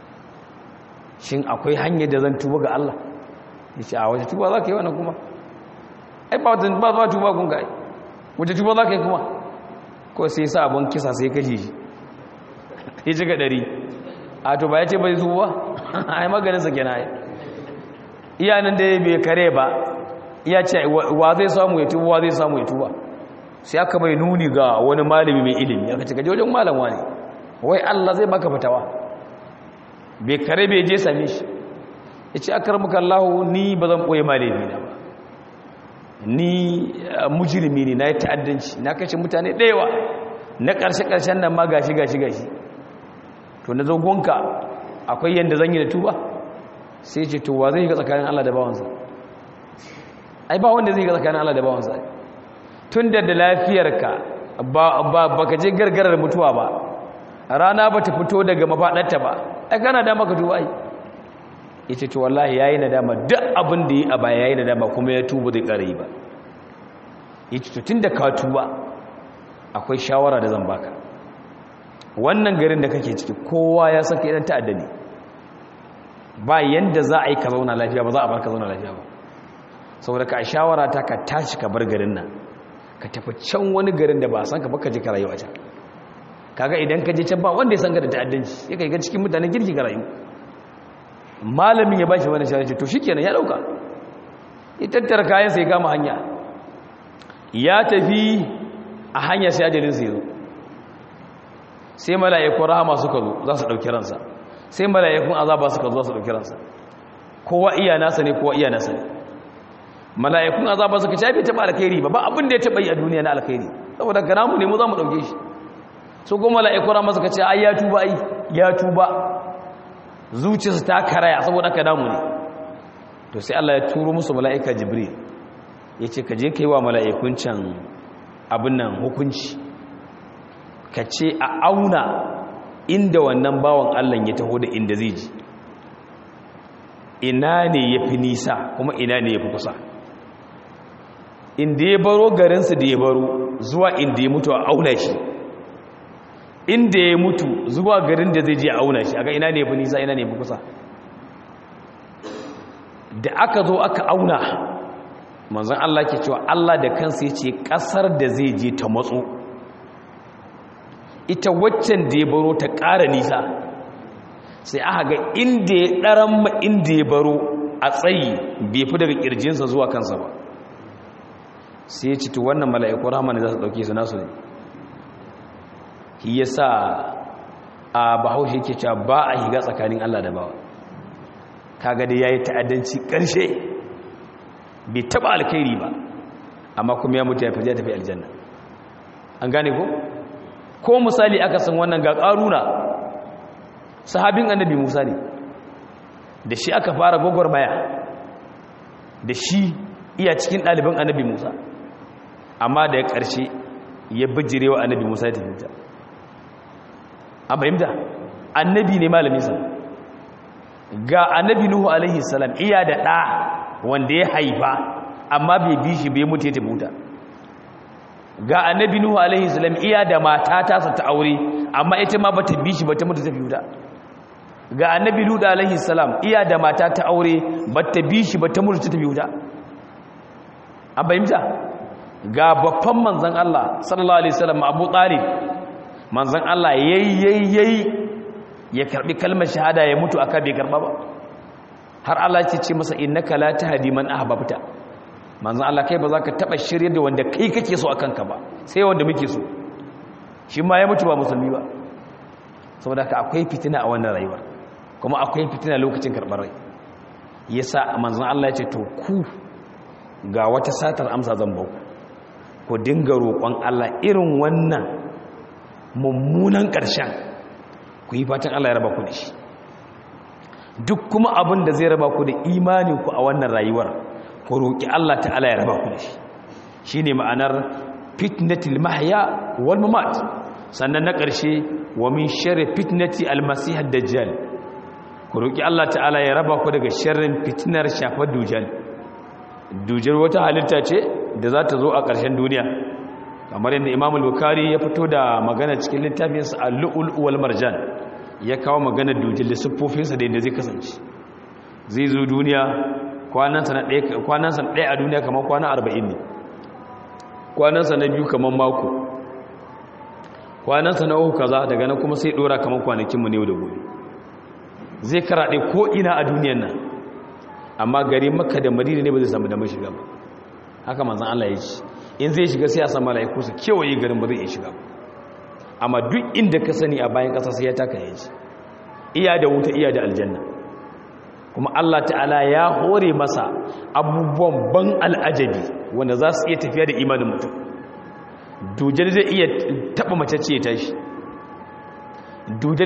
shin akwai hanyar da zan tuba ga Allah ya ce a wace tuba za ka yi wannan kuma ai ba ba tuba kun ga ai wace tuba za ka yi kuma ko sai sa abin kisa sai kashe shi ya ci ga ɗari a to ba ya ce bai zuwa ai maganinsa ke na iyanin da ya bai kare ba iya ce wa zai samu ya tuba wa zai samu ya tuba sai aka bai nuni ga wani malami mai ilimi aka ce gaje wajen malam wani wai Allah zai baka fitawa bai kare bai je same shi ya ce akar muka Allah ni ba zan ɓoye malami na ba ni mujirmi ne na yi ta'addanci na kashe mutane ɗaya na ƙarshe-ƙarshen nan ma gashi gashi gashi to na zogonka akwai yadda zan yi da tuba sai ce tuwa zai ga tsakanin Allah da bawansa ai ba wanda zai ga tsakanin Allah da bawansa tun da da lafiyarka ba ka je gargarar mutuwa ba rana ba ta fito daga mafaɗarta ba ai kana da maka tuba ai ita ce wallahi yayi nadama duk abin da yi a baya yayi nadama kuma ya tuba zai ƙara yi ba ita to tun da ka tuba akwai shawara da zan baka wannan garin da kake ciki kowa ya saka idan ta'adda ne ba yanda za a yi ka zauna lafiya ba za a bar ka zauna lafiya ba saboda ka shawara ta ka tashi ka bar garin nan ka tafi can wani garin da ba a san ka baka ji ka rayu a can kaga idan ka je can ba wanda ya san ka da ta'addanci ya kai ga cikin mutanen girki ka rayu malamin ya bashi wani shawara to shikenan ya dauka ya tattara kayan sai kama hanya ya tafi a hanya sai ajalin sai zo sai mala'ikun rahama suka zo za su ɗauki ransa sai mala'ikun azaba suka zo za su ɗauki ransa kowa iya nasa ne kowa iya nasa ne mala'ikun azaba suka ce bai taɓa alkhairi ba ba abin da ya taɓa yi a duniya na alkhairi saboda ga namu ne mu za mu ɗauke shi su kuma mala'ikun rahama suka ce ai ya tuba ai ya tuba zuciyarsa ta karaya saboda ka namu ne to sai Allah ya turo musu mala'ika jibril ya ce ka je ka yi wa mala'ikun can abin nan hukunci ka ce a auna inda wannan bawan Allah ya taho da inda zai ji ina ne ya fi nisa kuma ina ne ya fi kusa inda ya baro garinsu da ya baro zuwa inda ya mutu a auna shi inda ya mutu zuwa garin da zai je a auna shi aga ina ne ya fi nisa ina ne ya fi kusa da aka zo aka auna manzan Allah ke cewa Allah da kansa ya ce ƙasar da zai je ta matso ita waccan da ya baro ta ƙara nisa sai aka ga inda ya ɗaran ma inda ya baro a tsayi bai fi daga ƙirjinsa zuwa kansa ba sai ya cito wannan mala'iku rahama ne za su ɗauke su nasu ne ya sa a bahaushe ke cewa ba a higa tsakanin Allah da bawa kaga da ya yi ta'addanci ƙarshe bai taɓa alkhairi ba amma kuma ya mutu ya fi tafi aljanna an gane ko? ko misali aka san wannan ga ƙaruna sahabin annabi musa ne da shi aka fara gwagwarmaya da shi iya cikin ɗaliban annabi musa amma da ya ƙarshe ya bijire wa annabi musa ya tafinta a fahimta annabi ne malaminsa ga annabi nuhu alaihi salam iya da ɗa wanda ya haifa amma bai bi shi bai mutu ya tafi wuta ga annabi nuhu alaihi salam iya da mata ta sa ta aure amma ita ma bata bi shi bata mutu ta wuta ga annabi lut alaihi salam iya da mata ta aure bata bi shi bata mutu ta wuta an bayyana ga babban manzon Allah sallallahu alaihi wasallam Abu Talib manzon Allah yayi ya karbi kalmar shahada ya mutu aka bai karba ba har Allah ya ce masa innaka la tahdi man ahbabta manzon Allah kai ba za ka taba shirye da wanda kai kake so akan ka ba sai wanda muke so shi ma ya mutu ba musulmi ba saboda ka akwai fitina a wannan rayuwar kuma akwai fitina lokacin karbar rai yasa manzon Allah ya ce to ku ga wata satar amsa zan bauku ku dinga roƙon Allah irin wannan mummunan ƙarshen ku yi fatan Allah ya raba ku da shi duk kuma abin da zai raba ku da imaninku a wannan rayuwar ku roƙi Allah ta'ala ya raba ku da shi shi ne ma'anar fitnatil mahya wal mamat sannan na ƙarshe wa min sharri fitnati almasih dajjal ku roƙi Allah ta'ala ya raba ku daga sharrin fitnar shafar dujal dujal wata halitta ce da za ta zo a ƙarshen duniya kamar yadda imam al-bukhari ya fito da magana cikin littafinsa al-lu'ul wal marjan ya kawo magana dujal da siffofinsa da yadda zai kasance zai zo duniya kwanansa na ɗaya a duniya kamar kwana arba'in ne kwanansa na biyu kamar mako kwanansa na uku kaza daga nan kuma sai ɗora kamar kwanakinmu ne da gobe zai karaɗe ko ina a duniyan nan amma gari makka da madina ne ba zai samu damar shiga ba haka manzan Allah ya ce in zai shiga sai a san mala'iku su kewaye garin ba zai iya shiga ba amma duk inda ka sani a bayan ƙasa sai ya taka ya ji iya da wuta iya da aljanna kuma Allah ta'ala ya hore masa abubuwan ban al'ajabi wanda za su iya tafiya da imanin mutum dujar zai iya taɓa mace ce ta shi dujar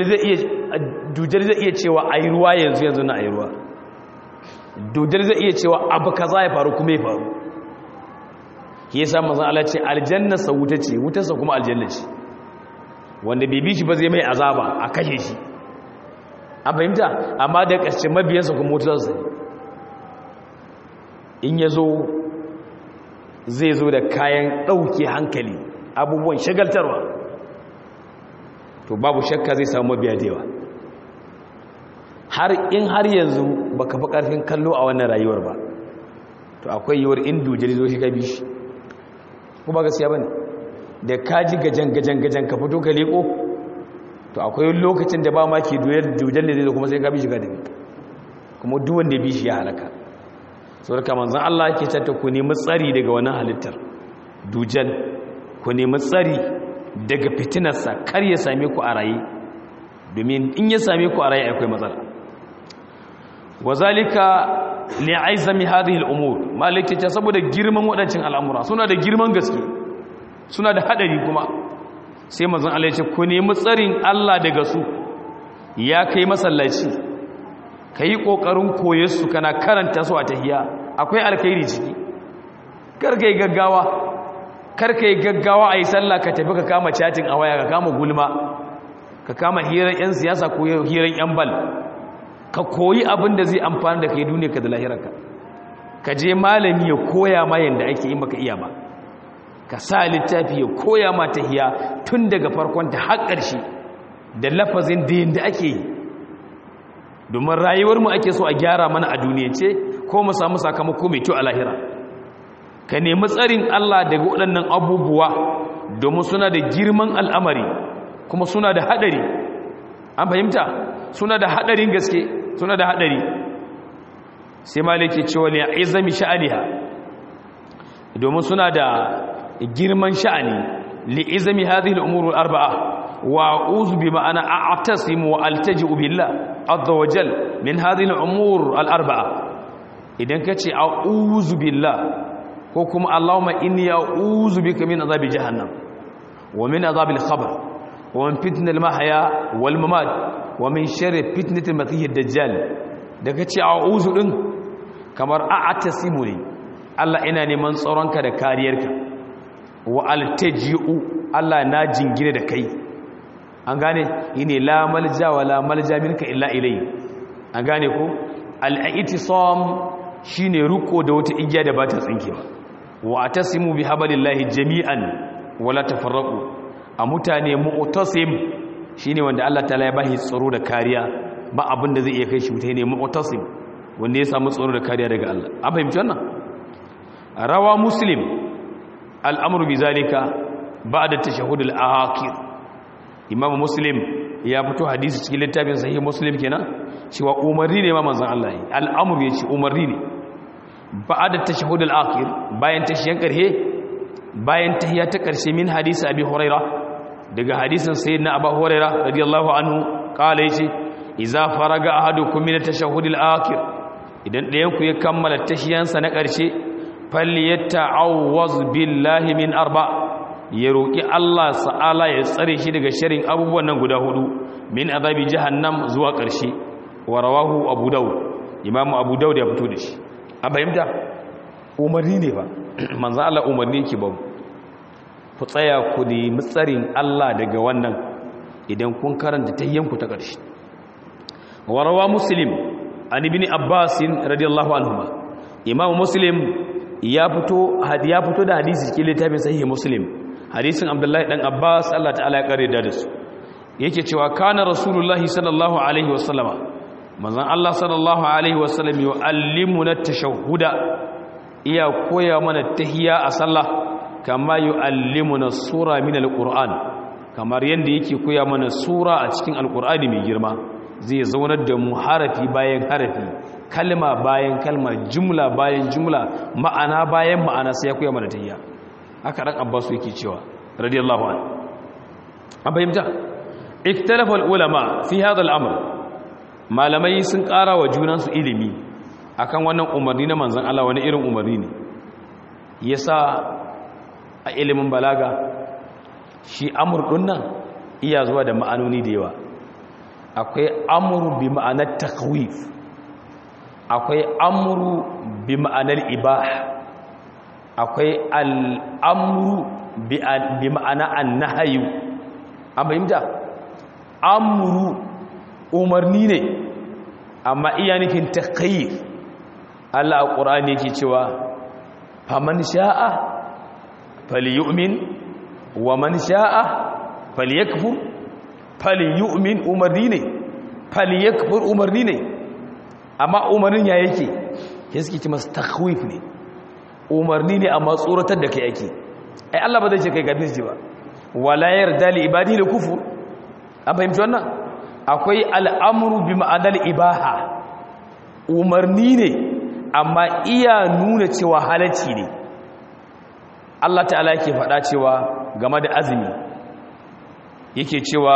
zai iya cewa a yi ruwa yanzu yanzu na a yi ruwa dujar zai iya cewa abu ka za ya faru kuma ya faru ke yasa mazan Allah ce aljannarsa wuta ce wutarsa kuma aljanna ce wanda bibi shi ba zai mai azaba a kashe shi an fahimta amma da ƙarshe mabiyansa kuma mutuwarsa in ya zo zai zo da kayan ɗauke hankali abubuwan shagaltarwa to babu shakka zai samu mabiya da yawa har in har yanzu baka fi ƙarfin kallo a wannan rayuwar ba to akwai yiwuwar in dujiri zo shi ka bi shi ko ba gaskiya ba ne da ka ji gajen gajen gajen ka fito ka leƙo to akwai lokacin da ba ma ke dujar da zai kuma sai ka bi shiga da kuma duwan da bi shi ya halaka sau da kamar zan Allah ke cata ku nemi tsari daga wani halittar dujal ku nemi tsari daga fitinarsa kar ya same ku a raye domin in ya same ku a raye akwai matsala wa zalika li aizami hadhihi al-umur malaki ta saboda girman waɗancan al'amura suna da girman gaske suna da hadari kuma sai manzon Allah ya ce ku nemi tsarin Allah daga su ya kai masallaci kai kokarin koyar su kana karanta su a tahiyya akwai alkhairi ciki karkai gaggawa karkai gaggawa ayi sallah ka tafi ka kama chatting a waya ka kama gulma ka kama hirar yan siyasa ko hirar yan bal ka koyi abin da zai amfani da kai duniya ka da lahirarka ka je malami ya koya ma yanda ake yi maka iya ba ka sa littafi ya koya ma tahiya tun daga farkon ta har ƙarshe da lafazin da yanda ake yi domin rayuwar mu ake so a gyara mana a duniyance ko mu samu sakamako mai kyau a lahira ka nemi tsarin Allah daga waɗannan abubuwa domin suna da girman al'amari kuma suna da haɗari an fahimta suna da haɗarin gaske suna da haɗari sai maliki cewa ne a izami sha'aniha domin suna da girman sha'ani li'izami hadhihi al-umur al-arba'a wa a'udhu bi ma'ana a'tasimu wa altaji'u billah azza wa jal min hadhihi al-umur al-arba'a idan kace a'udhu billah ko kuma allahumma inni a'udhu bika min azabi jahannam wa min azabi al-qabr wa min fitnati al-mahya wal mamat wa min sharri fitnati al-masih ad-dajjal da kace a'udhu din kamar a'tasimu ne Allah ina neman tsaronka da kariyarka wa altaji'u Allah na jingine da kai an gane yine la malja wa la malja minka illa ilayhi an gane ko al-i'tisam shine ruko da wata igiya da ba ta tsinkewa wa atasimu bi hablillahi jami'an wala tafarraqu a mutane mu'tasim shine wanda Allah ta'ala ya bashi tsaro da kariya ba abin da zai iya kai shi mutane mu'tasim wanda ya samu tsaro da kariya daga Allah an fahimci wannan rawa muslim al'amru bi zalika ba'da tashahhud al-akhir imam muslim ya fito hadisi cikin littafin sahih muslim kenan cewa umarni ne ma manzon Allah yi al'amru yace umarni ne ba'da tashahhud al-akhir bayan tashiyan karhe bayan tahiyya ta karshe min hadisi abi huraira daga hadisin sayyidina abu huraira radiyallahu anhu kala yace idza faraga ahadukum min at-tashahhud al-akhir idan ɗayan ku ya kammala tashiyansa na karshe falyata'awwaz billahi min arba' ya roƙi Allah sa'ala ya tsare shi daga sharin abubuwan nan guda hudu min azabi jahannam zuwa ƙarshe wa rawahu abu daud imamu abu daud ya fito da shi a fahimta umarni ne ba manzan Allah umarni ki ba ku tsaya ku nemi tsarin Allah daga wannan idan kun karanta tayyanku ta ƙarshe wa rawa muslim an ibn abbas radiyallahu anhu imamu muslim ya fito ya fito da hadisi cikin littafin sahih muslim hadisin abdullahi dan abbas Allah ta'ala ya kare da su yake cewa kana rasulullahi sallallahu alaihi wasallama manzon Allah sallallahu alaihi wasallam yu'allimuna tashahhuda iya koya mana tahiyya a sallah kama yu'allimuna sura min alquran kamar yanda yake koya mana sura a cikin alqur'ani mai girma zai zaunar da mu harafi bayan harafi kalma bayan kalma jumla bayan jumla ma'ana bayan ma'ana sai ya koya mana tahiyya haka dan abbasu yake cewa radiyallahu anhu an fahimta ikhtalafa ulama fi hadha al-amr malamai sun ƙara wa junansu ilimi akan wannan umarni na manzon Allah wani irin umarni ne yasa a ilimin balaga shi amur nan iya zuwa da ma'anoni da yawa akwai amru bi ma'anar takwif akwai amru bi ma'anar ibah akwai al'amru bi ma'ana annahayu an fahimta amru umarni ne amma iya nufin takayyir Allah a ƙura'ani yake cewa faman sha'a falyu'min wa man sha'a falyakfur falyu'min umarni ne falyakfur umarni ne amma umarnin ya yake ya suke ce masu takwif ne umarni ne amma tsoratar da kai ake ai Allah ba zai ce kai gabin shi ba wala yarda li ibadi li kufur an fahimci wannan akwai al'amru bi ma'anar ibaha umarni ne amma iya nuna cewa halacci ne Allah ta'ala yake faɗa cewa game da azumi yake cewa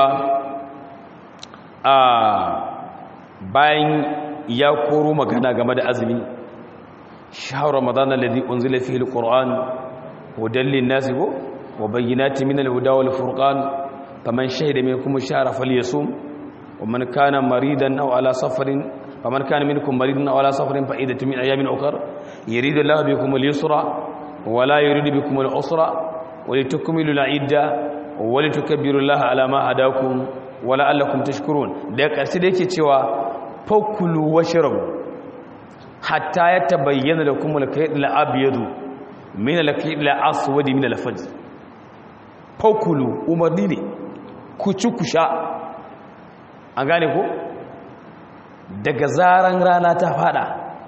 a bayan ya koro magana game da azumi shahar ramadan alladhi unzila fihi alquran hudan lin-nasi wa bayyinatin min al-huda wal-furqan faman shahida minkum ash-shahra falyasum wa man kana maridan aw ala safarin faman kana minkum maridan aw ala safarin fa iddatun min ayamin ukhra yuridu Allahu bikum al-yusra wa la yuridu bikum al-usra wa litukmilu al-idda wa litukabbiru Allaha ala ma hadakum wa la'allakum tashkurun da ƙarshe da yake cewa fakulu washrabu hatta ya tabayyana da kuma al-kayd al-abyadu min al-kayd al-aswad min al-fajr fakulu umarni ne ku ci ku sha an gane ko daga zaran rana ta fada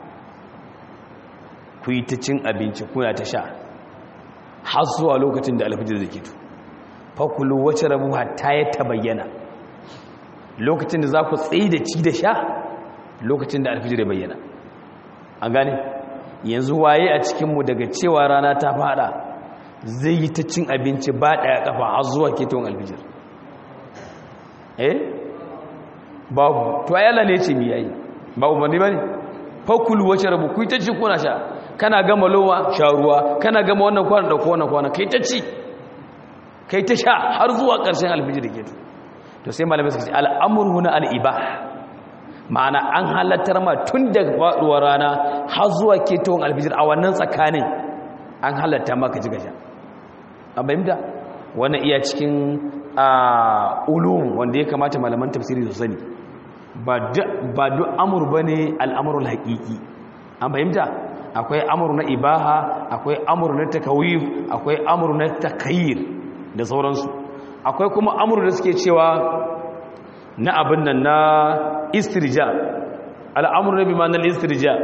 ku yi ta cin abinci kuna ta sha har zuwa lokacin da alfajir zai kito fakulu washrabu hatta ya tabayyana lokacin da za ku tsaye da ci da sha lokacin da alfijir ya bayyana an gane yanzu waye a cikinmu daga cewa rana ta fada zai yi ta cin abinci ba ɗaya ƙafa har zuwa ketowar alfijir eh babu to ayyala ne ce mi yayi ba umarni ba ne fakulu wace rabu ku yi ta ci kuna sha kana gama lowa sha ruwa kana gama wannan kwana da kowane kwana kai ta ci kai ta sha har zuwa ƙarshen alfijir ke to sai malamai suka ce al'amuru na al'ibah ma'ana an halattar ma tun daga faɗuwar rana har zuwa ketowar alfijir a wannan tsakanin an halatta maka ji gasha an bayyanta wannan iya cikin ulum wanda ya kamata malaman tafsiri su sani ba duk amur ba ne al'amurul haƙiƙi an fahimta akwai amur na ibaha akwai amur na takawif akwai amur na takayir da sauransu akwai kuma amur da suke cewa na abin nan na istirja al'amur na bimanar istirja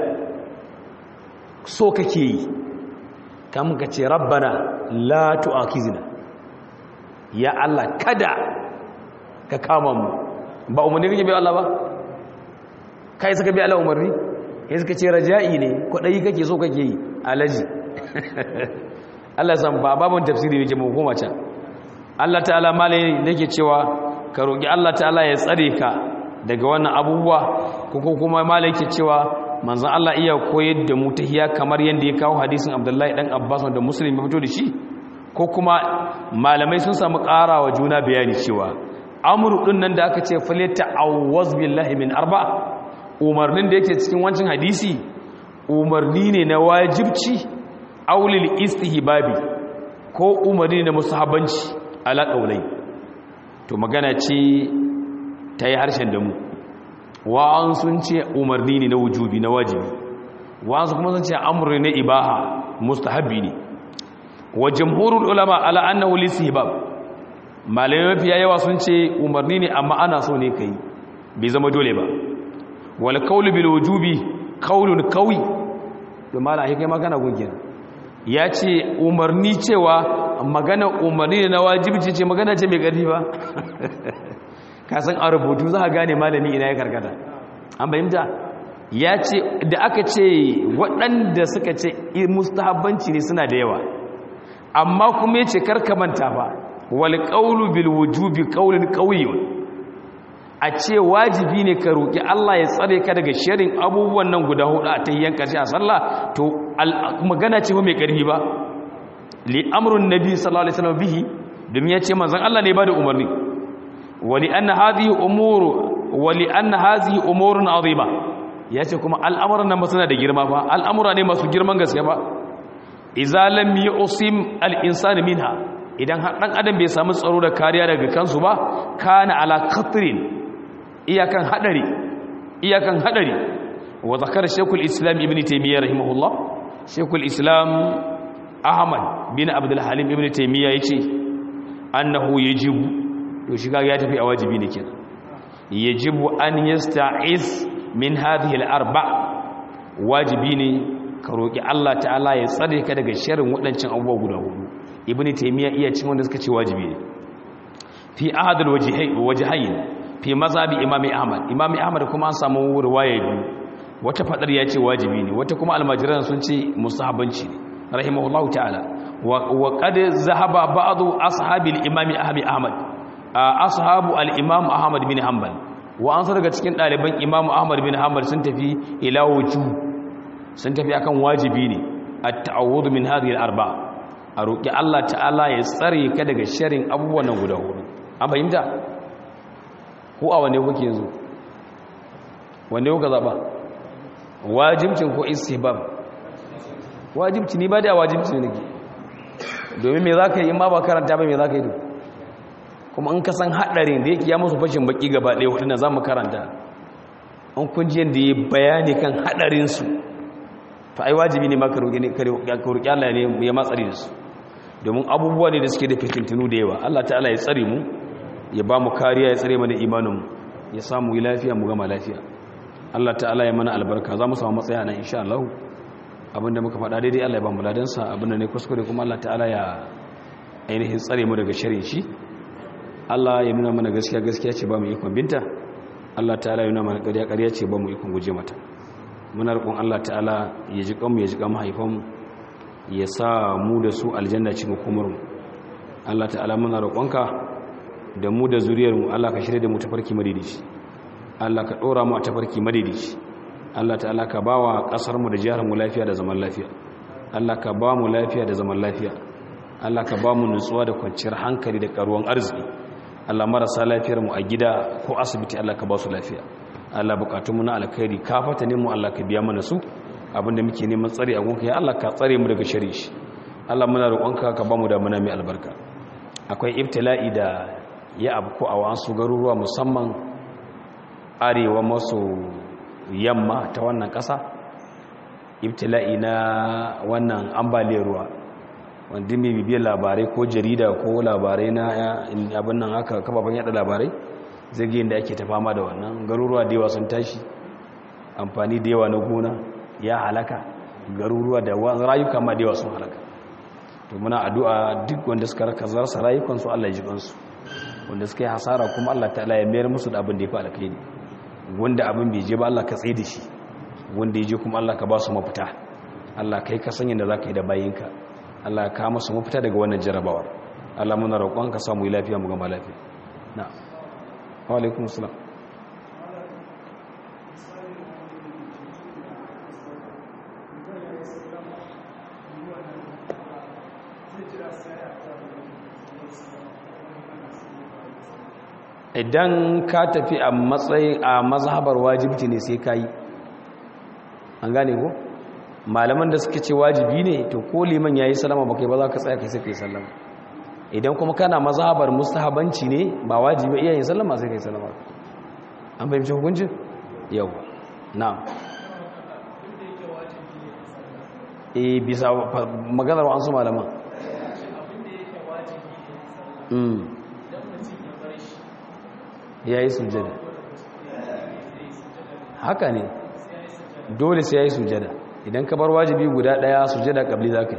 so kake yi kamun ka ce rabbana la tu'akizina ya Allah kada ka kama mu ba umarni kake bi Allah ba kai suka bi Allah umarni kai suka ce raja'i ne kwadayi kake so kake yi alaji Allah san ba babun tafsiri yake mu koma can Allah ta'ala malai yake cewa ka roki Allah ta'ala ya tsare ka daga wannan abubuwa ko kuma malai yake cewa manzon Allah iya koyar da mu tahiya kamar yanda ya kawo hadisin Abdullahi dan Abbas da Muslim ya fito da shi ko kuma malamai sun samu ƙarawa juna bayani cewa amru din nan da aka ce falata awwaz billahi min arba umarnin da yake cikin wancan hadisi umarni ne na wajibci aulil istihbabi ko umarni na musahabanci ala qaulai to magana ce ta yi harshen da mu wa'an sun ce umarni ne na wujubi na wajibi wa'an su kuma sun ce amru ne ibaha mustahabbi ne wa jamhurul ulama ala annahu lisihbab malamai mafiya yawa sun ce umarni ne amma ana so ne kai bai zama dole ba wal qawlu bil wujubi qawlun qawi to mala kai magana gunkin ya ce umarni cewa magana umarni ne na wajibi ce magana ce mai ƙarfi ba ka san a rubutu za a gane malami ina ya karkata an bayyanta ya ce da aka ce waɗanda suka ce mustahabbanci ne suna da yawa amma kuma ya ce karkamanta ba wal qawlu bil wujubi qawlun qawiyyun a ce wajibi ne ka roki Allah ya tsare ka daga sharin abubuwan nan guda hudu a tayyan karshe a sallah to magana ce mai karfi ba li amrun nabi sallallahu alaihi wasallam bihi domin ya ce manzon Allah ne ba da umarni wali anna hadhihi umuru wali anna hadhihi umurun azima ya ce kuma al'amuran nan ba suna da girma ba al'amura ne masu girman gaske ba iza lam yusim al-insanu minha idan dan adam bai samu tsaro da kariya daga kansu ba kana ala khatrin iyakan hadari iyakan hadari wa zakar shaykhul islam ibn taymiyyah rahimahullah shaykhul islam ahmad bin abdul halim ibn taymiyyah yace annahu yajibu to shi ya tafi a wajibi ne kenan yajibu an yasta'iz min hadhihi al-arba wajibi ne ka roƙi Allah ta'ala ya tsare ka daga sharin waɗancan abubuwa guda hudu ibn taymiya iya cin wanda suka ce wajibi ne fi ahadul wajhayn fi mazhabi imam ahmad imam ahmad kuma an samu riwaya biyu wata fadar ya ce wajibi ne wata kuma almajiran sun ce mustahabanci ne rahimahullahu ta'ala wa qad zahaba ba'd ashabil imam ahmad ashabu al-imam ahmad bin hanbal wa an daga cikin ɗaliban imam ahmad bin hanbal sun tafi ila wujub sun tafi akan wajibi ne a ta'awudu min hadhihi al-arba a roki Allah ta'ala ya tsare ka daga sharrin abubuwan nan guda hudu an fahimta ko a wanne kuke yanzu wanne kuka zaba wajibcin ko istihbab wajibci ni ba da wajibci ne nake domin me zaka yi in ma ba karanta ba me zaka yi kuma in ka san hadarin da yake ya musu fashin baki gaba ɗaya wadanda za mu karanta an kunjiyar da ya bayani kan hadarinsu to ai wajibi ne maka roƙi Allah ne ya matsari da su domin abubuwa ne da suke da fitintunu da yawa Allah ta'ala ya tsare mu ya ba mu kariya ya tsare mana imaninmu ya samu yi lafiya mu gama lafiya Allah ta'ala ya mana albarka za mu samu matsaya nan insha Allah abinda muka faɗa daidai Allah ya ba mu ladansa abinda ne kuskure kuma Allah ta'ala ya ainihin tsare mu daga shirin shi Allah ya nuna mana gaskiya gaskiya ce ba mu ikon binta Allah ta'ala ya nuna mana ƙarya ƙarya ce ba mu ikon guje mata muna roƙon Allah ta'ala ya ji kanmu ya ji kan mahaifanmu ya sa mu da su aljanna cikin hukumarmu Allah ta'ala muna roƙonka da mu da zuriyarmu Allah ka shirya da mu tafarki madidici Allah ka ɗora mu a tafarki madidici Allah ta'ala ka ba wa ƙasarmu da jiharmu lafiya da zaman lafiya Allah ka ba mu lafiya da zaman lafiya Allah ka ba mu nutsuwa da kwanciyar hankali da ƙaruwan arziki Allah marasa lafiyarmu a gida ko asibiti Allah ka ba su lafiya Allah bukatunmu na alkhairi ka fata ne mu Allah ka biya mana su abinda muke neman tsare a gunka ya Allah ka tsare mu daga shari shi Allah muna roƙonka ka ba mu da muna mai albarka akwai ibtila'i da ya abu ko a wasu garuruwa musamman arewa maso yamma ta wannan ƙasa ibtila'i na wannan ambaliyar ruwa wanda mai bibiyar labarai ko jarida ko labarai na abin nan haka kafafen yada labarai zagayen da ake ta fama da wannan garuruwa da yawa sun tashi amfani da yawa na gona ya halaka garuruwa da rayuka ma da yawa sun halaka to muna addu'a duk wanda suka raka zarsa rayukansu Allah ya ji kansu wanda suka yi hasara kuma Allah ta'ala ya mayar musu da abin da ya fi alkhairi wanda abin bai je ba Allah ka tsaye da shi wanda ya je kuma Allah ka ba su mafita Allah kai ka sanya da za ka yi da bayinka Allah ka masu mafita daga wannan jarabawar Allah muna roƙon ka samu yi lafiya mu gama lafiya na wa alaikum salam idan ka tafi a matsayin a mazhabar wajibci ne sai ka yi an gane ko malaman da suka ce wajibi ne to ko liman yayi salama baka ba za ka tsaya kai sai kai sallama idan kuma kana mazhabar mustahabanci ne ba wajibi iya yin sallama sai kai sallama an fahimci hukuncin yau na'am eh bisa maganar wa an su malaman ya yi sujada haka ne dole sai ya yi sujada idan ka bar wajibi guda daya sujada kabli za ka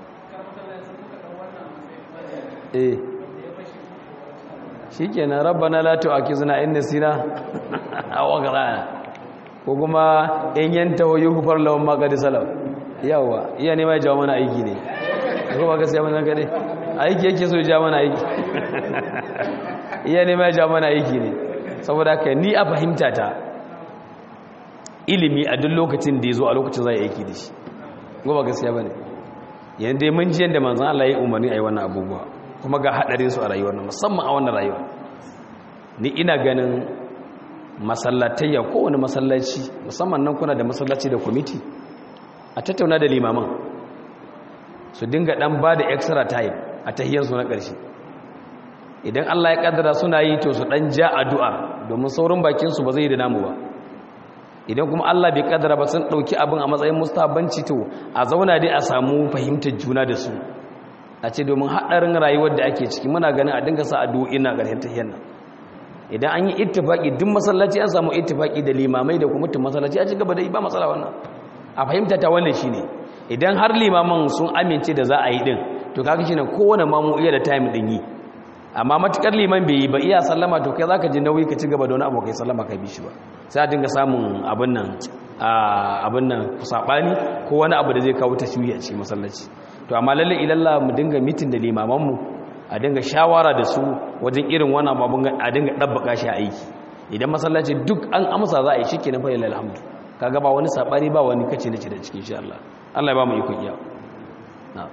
yi eh shi kenan rabbana la tu'akizna in nasina aw aghrana ko kuma in yanta wa yughfar lahum ma qad salam yawa iya ne mai jawo mana aiki ne ko ba gaskiya mun kade aiki yake so ya mana aiki iya ne mai jawo mana aiki ne saboda haka ni a fahimta ta ilimi a duk lokacin da ya zo a lokacin za a yi aiki da shi ba gaskiya ba ne yadda mun ji yadda manzan Allah ya umarni a yi wannan abubuwa kuma ga haɗarin su a rayuwar nan musamman a wannan rayuwa ni ina ganin masallatayya kowane masallaci musamman nan kuna da masallaci da kwamiti a tattauna da limaman su dinga ɗan ba da extra time a tahiyarsu na ƙarshe idan Allah ya ƙaddara suna yi to su ɗan ja addu'a domin saurin bakinsu ba zai yi da namu ba idan kuma Allah bai kaddara ba sun dauki abin a matsayin mustabanci to a zauna dai a samu fahimtar juna da su a ce domin hadarin rayuwar da ake ciki muna ganin a dinga sa addu'o'i na ƙarshen tahiyar nan idan an yi ittifaki duk masallaci an samu ittifaki da limamai da kuma mutum masallaci a ci gaba da ba matsala wannan a fahimta ta wannan shine idan har limaman sun amince da za a yi din to kaga shine kowane mamu iya da time din yi amma matukar liman bai yi ba iya sallama to kai zaka ji nauyi ka ci gaba da wani abu kai sallama kai bishi ba sai a dinga samun abin nan abin nan sabani ko wani abu da zai kawo tashwiyi a cikin masallaci to amma lalle ilalla mu dinga mitin da limaman mu a dinga shawara da su wajen irin wannan abun a dinga dabbaka shi a aiki idan masallaci duk an amsa za a yi shikenan fa lillahi alhamdu kaga ba wani sabani ba wani kace nace da cikin insha Allah Allah ya ba mu iko iya na'am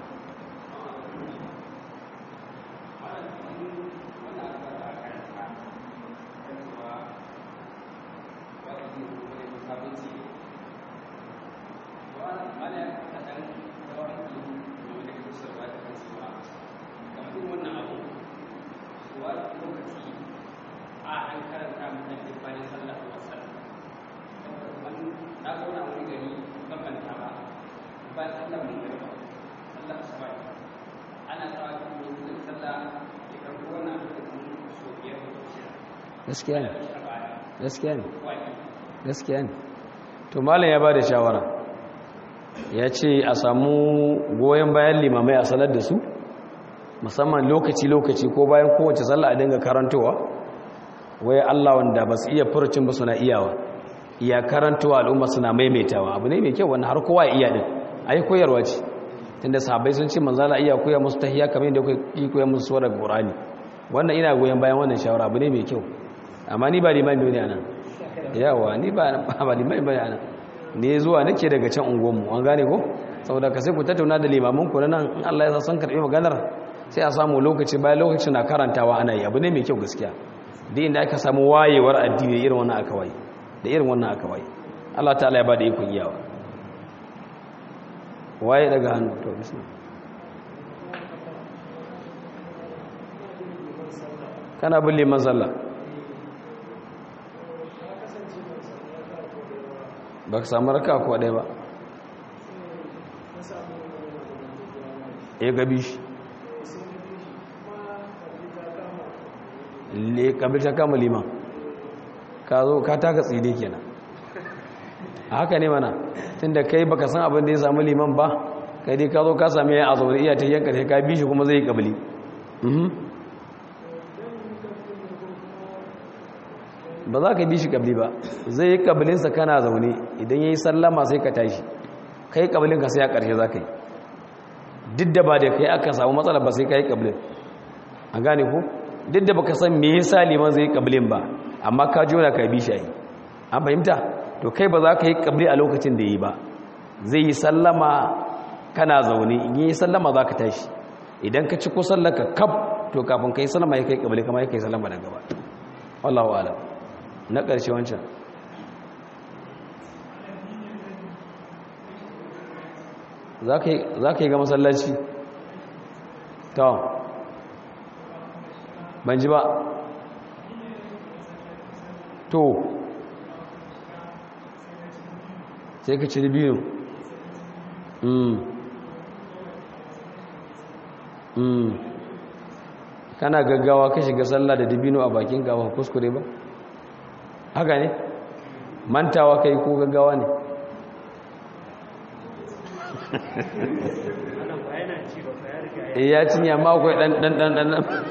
gaskiya ne gaskiya ne gaskiya ne to malam ya ba da shawara ya ce a samu goyon bayan limamai a salar da su musamman lokaci-lokaci ko bayan kowace sallah a dinga karantowa wai Allah wanda ba su iya furucin ba suna iyawa iya karantowa al'umma suna maimaitawa abu ne mai kyau wanda har kowa iya din ai koyarwa ce tunda sahabbai sun ce manzala iya koya musu tahiyya kamar yadda kuke koya musu surar Qur'ani wannan ina goyon bayan wannan shawara abu ne mai kyau amma ni ba liman ne anan yawa ni ba ba liman bane anan ne zuwa nake daga can unguwanmu an gane ko saboda ka sai ku tattauna da limamin ku nan in Allah ya sa san karbi maganar sai a samu lokaci bayan lokaci na karantawa ana yi abu ne mai kyau gaskiya da inda aka samu wayewar addini irin wannan aka waye da irin wannan aka waye Allah ta'ala ya bada ikon iyawa waye daga hannu to bismillah kana bin liman sallah ba ka samu raka ko ɗaya ba ya gabi shi le kabil ta kama liman ka zo ka taka tside kenan a haka ne mana tunda kai baka san abin da ya samu liman ba kai dai ka zo ka same ya a zaune iya ta yanka sai ka bi shi kuma zai yi kabili ba za ka bi shi kabili ba zai yi kabilinsa kana zaune idan ya yi sallama sai ka tashi kai kabilinka sai a ƙarshe za ka yi duk da ba da kai aka samu matsala ba sai ka yi kabilin a gane ku duk da baka san me yasa liman zai yi kabilin ba amma ka jona ka bi shi a yi an fahimta to kai ba za ka yi kabili a lokacin da yi ba zai yi sallama kana zaune in yi sallama za ka tashi idan ka ci ko sallaka kaf to kafin ka yi sallama ya kai kabili kama ya kai sallama da gaba wallahu alam na ƙarshe wancan za ka yi ga masallaci ta ban ji ba to sai ka ci biyu kana gaggawa ka shiga sallah da dibino a bakin gawa kuskure ba haka ne mantawa kai ko gaggawa ne ya cinye amma akwai dan dan dan dan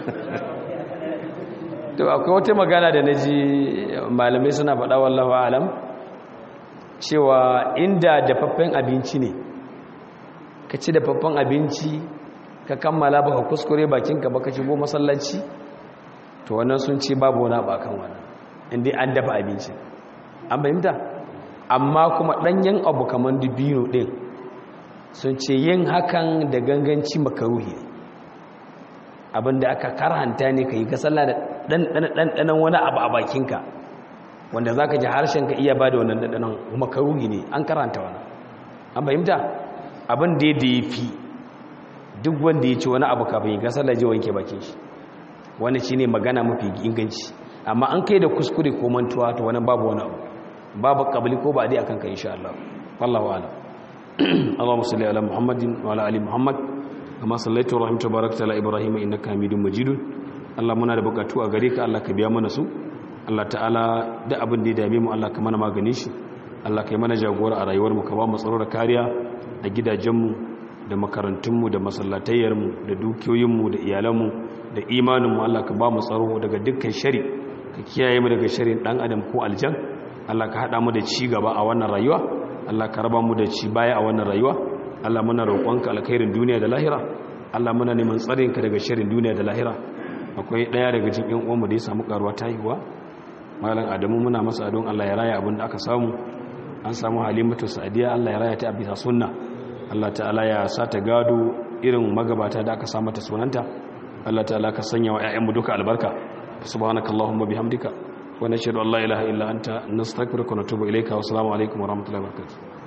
to akwai wata magana da naji malamai suna faɗa wallahu alam cewa inda dafaffen abinci ne ka ci dafaffen abinci ka kammala baka kuskure bakinka baka shigo masallaci to wannan sun ce babu wani abakan wannan inda an dafa abinci an fahimta amma kuma ɗanyen abu kamar dubino ɗin sun ce yin hakan da ganganci makaruhi abinda aka karhanta ne ka yi ka sallah da ɗanɗanan wani abu a bakinka wanda za ka ji harshenka iya ba da wannan ɗanɗanan makaruhi ne an karanta wani an fahimta abin da ya fi duk wanda ya ci wani abu kafin yi ka sallah ji wanke bakin shi wani shi ne magana mafi inganci amma an kai da kuskure ko mantuwa to wani babu wani abu babu kabili ko ba dai akan ka insha Allah wallahu a'lam Allahumma salli ala Muhammadin wa ala ali Muhammad kama sallaita wa rahimta barakta ala Ibrahim innaka Hamidum Majid Allah muna da bukatu a gare ka Allah ka biya mana su Allah ta'ala da abin da ya dame mu Allah ka mana magani shi Allah ka yi mana jagora a rayuwar mu ka ba mu tsaro da kariya a gidajen mu da makarantun mu da masallatayyar mu da dukiyoyin mu da iyalan mu da imanin mu Allah ka ba mu tsaro daga dukkan shari ka kiyaye mu daga sharin dan adam ko aljan Allah ka hada mu da ci gaba a wannan rayuwa Allah ka raba mu da ci baya a wannan rayuwa Allah muna roƙonka alkhairin duniya da lahira Allah muna neman tsarin ka daga sharin duniya da lahira akwai daya daga cikin ƴan uwanmu da ya samu karuwa ta haihuwa malam Adamu muna masa adon Allah ya raya abin da aka samu an samu Halimatu Sa'diya Allah ya raya ta bisa sunna Allah ta'ala ya sa ta gado irin magabata da aka samu ta sunanta Allah ta'ala ka sanya wa ƴaƴanmu duka albarka subhanakallahumma bihamdika ونشهد أن لا إله إلا أنت نستغفرك ونتوب إليك والسلام عليكم ورحمة الله وبركاته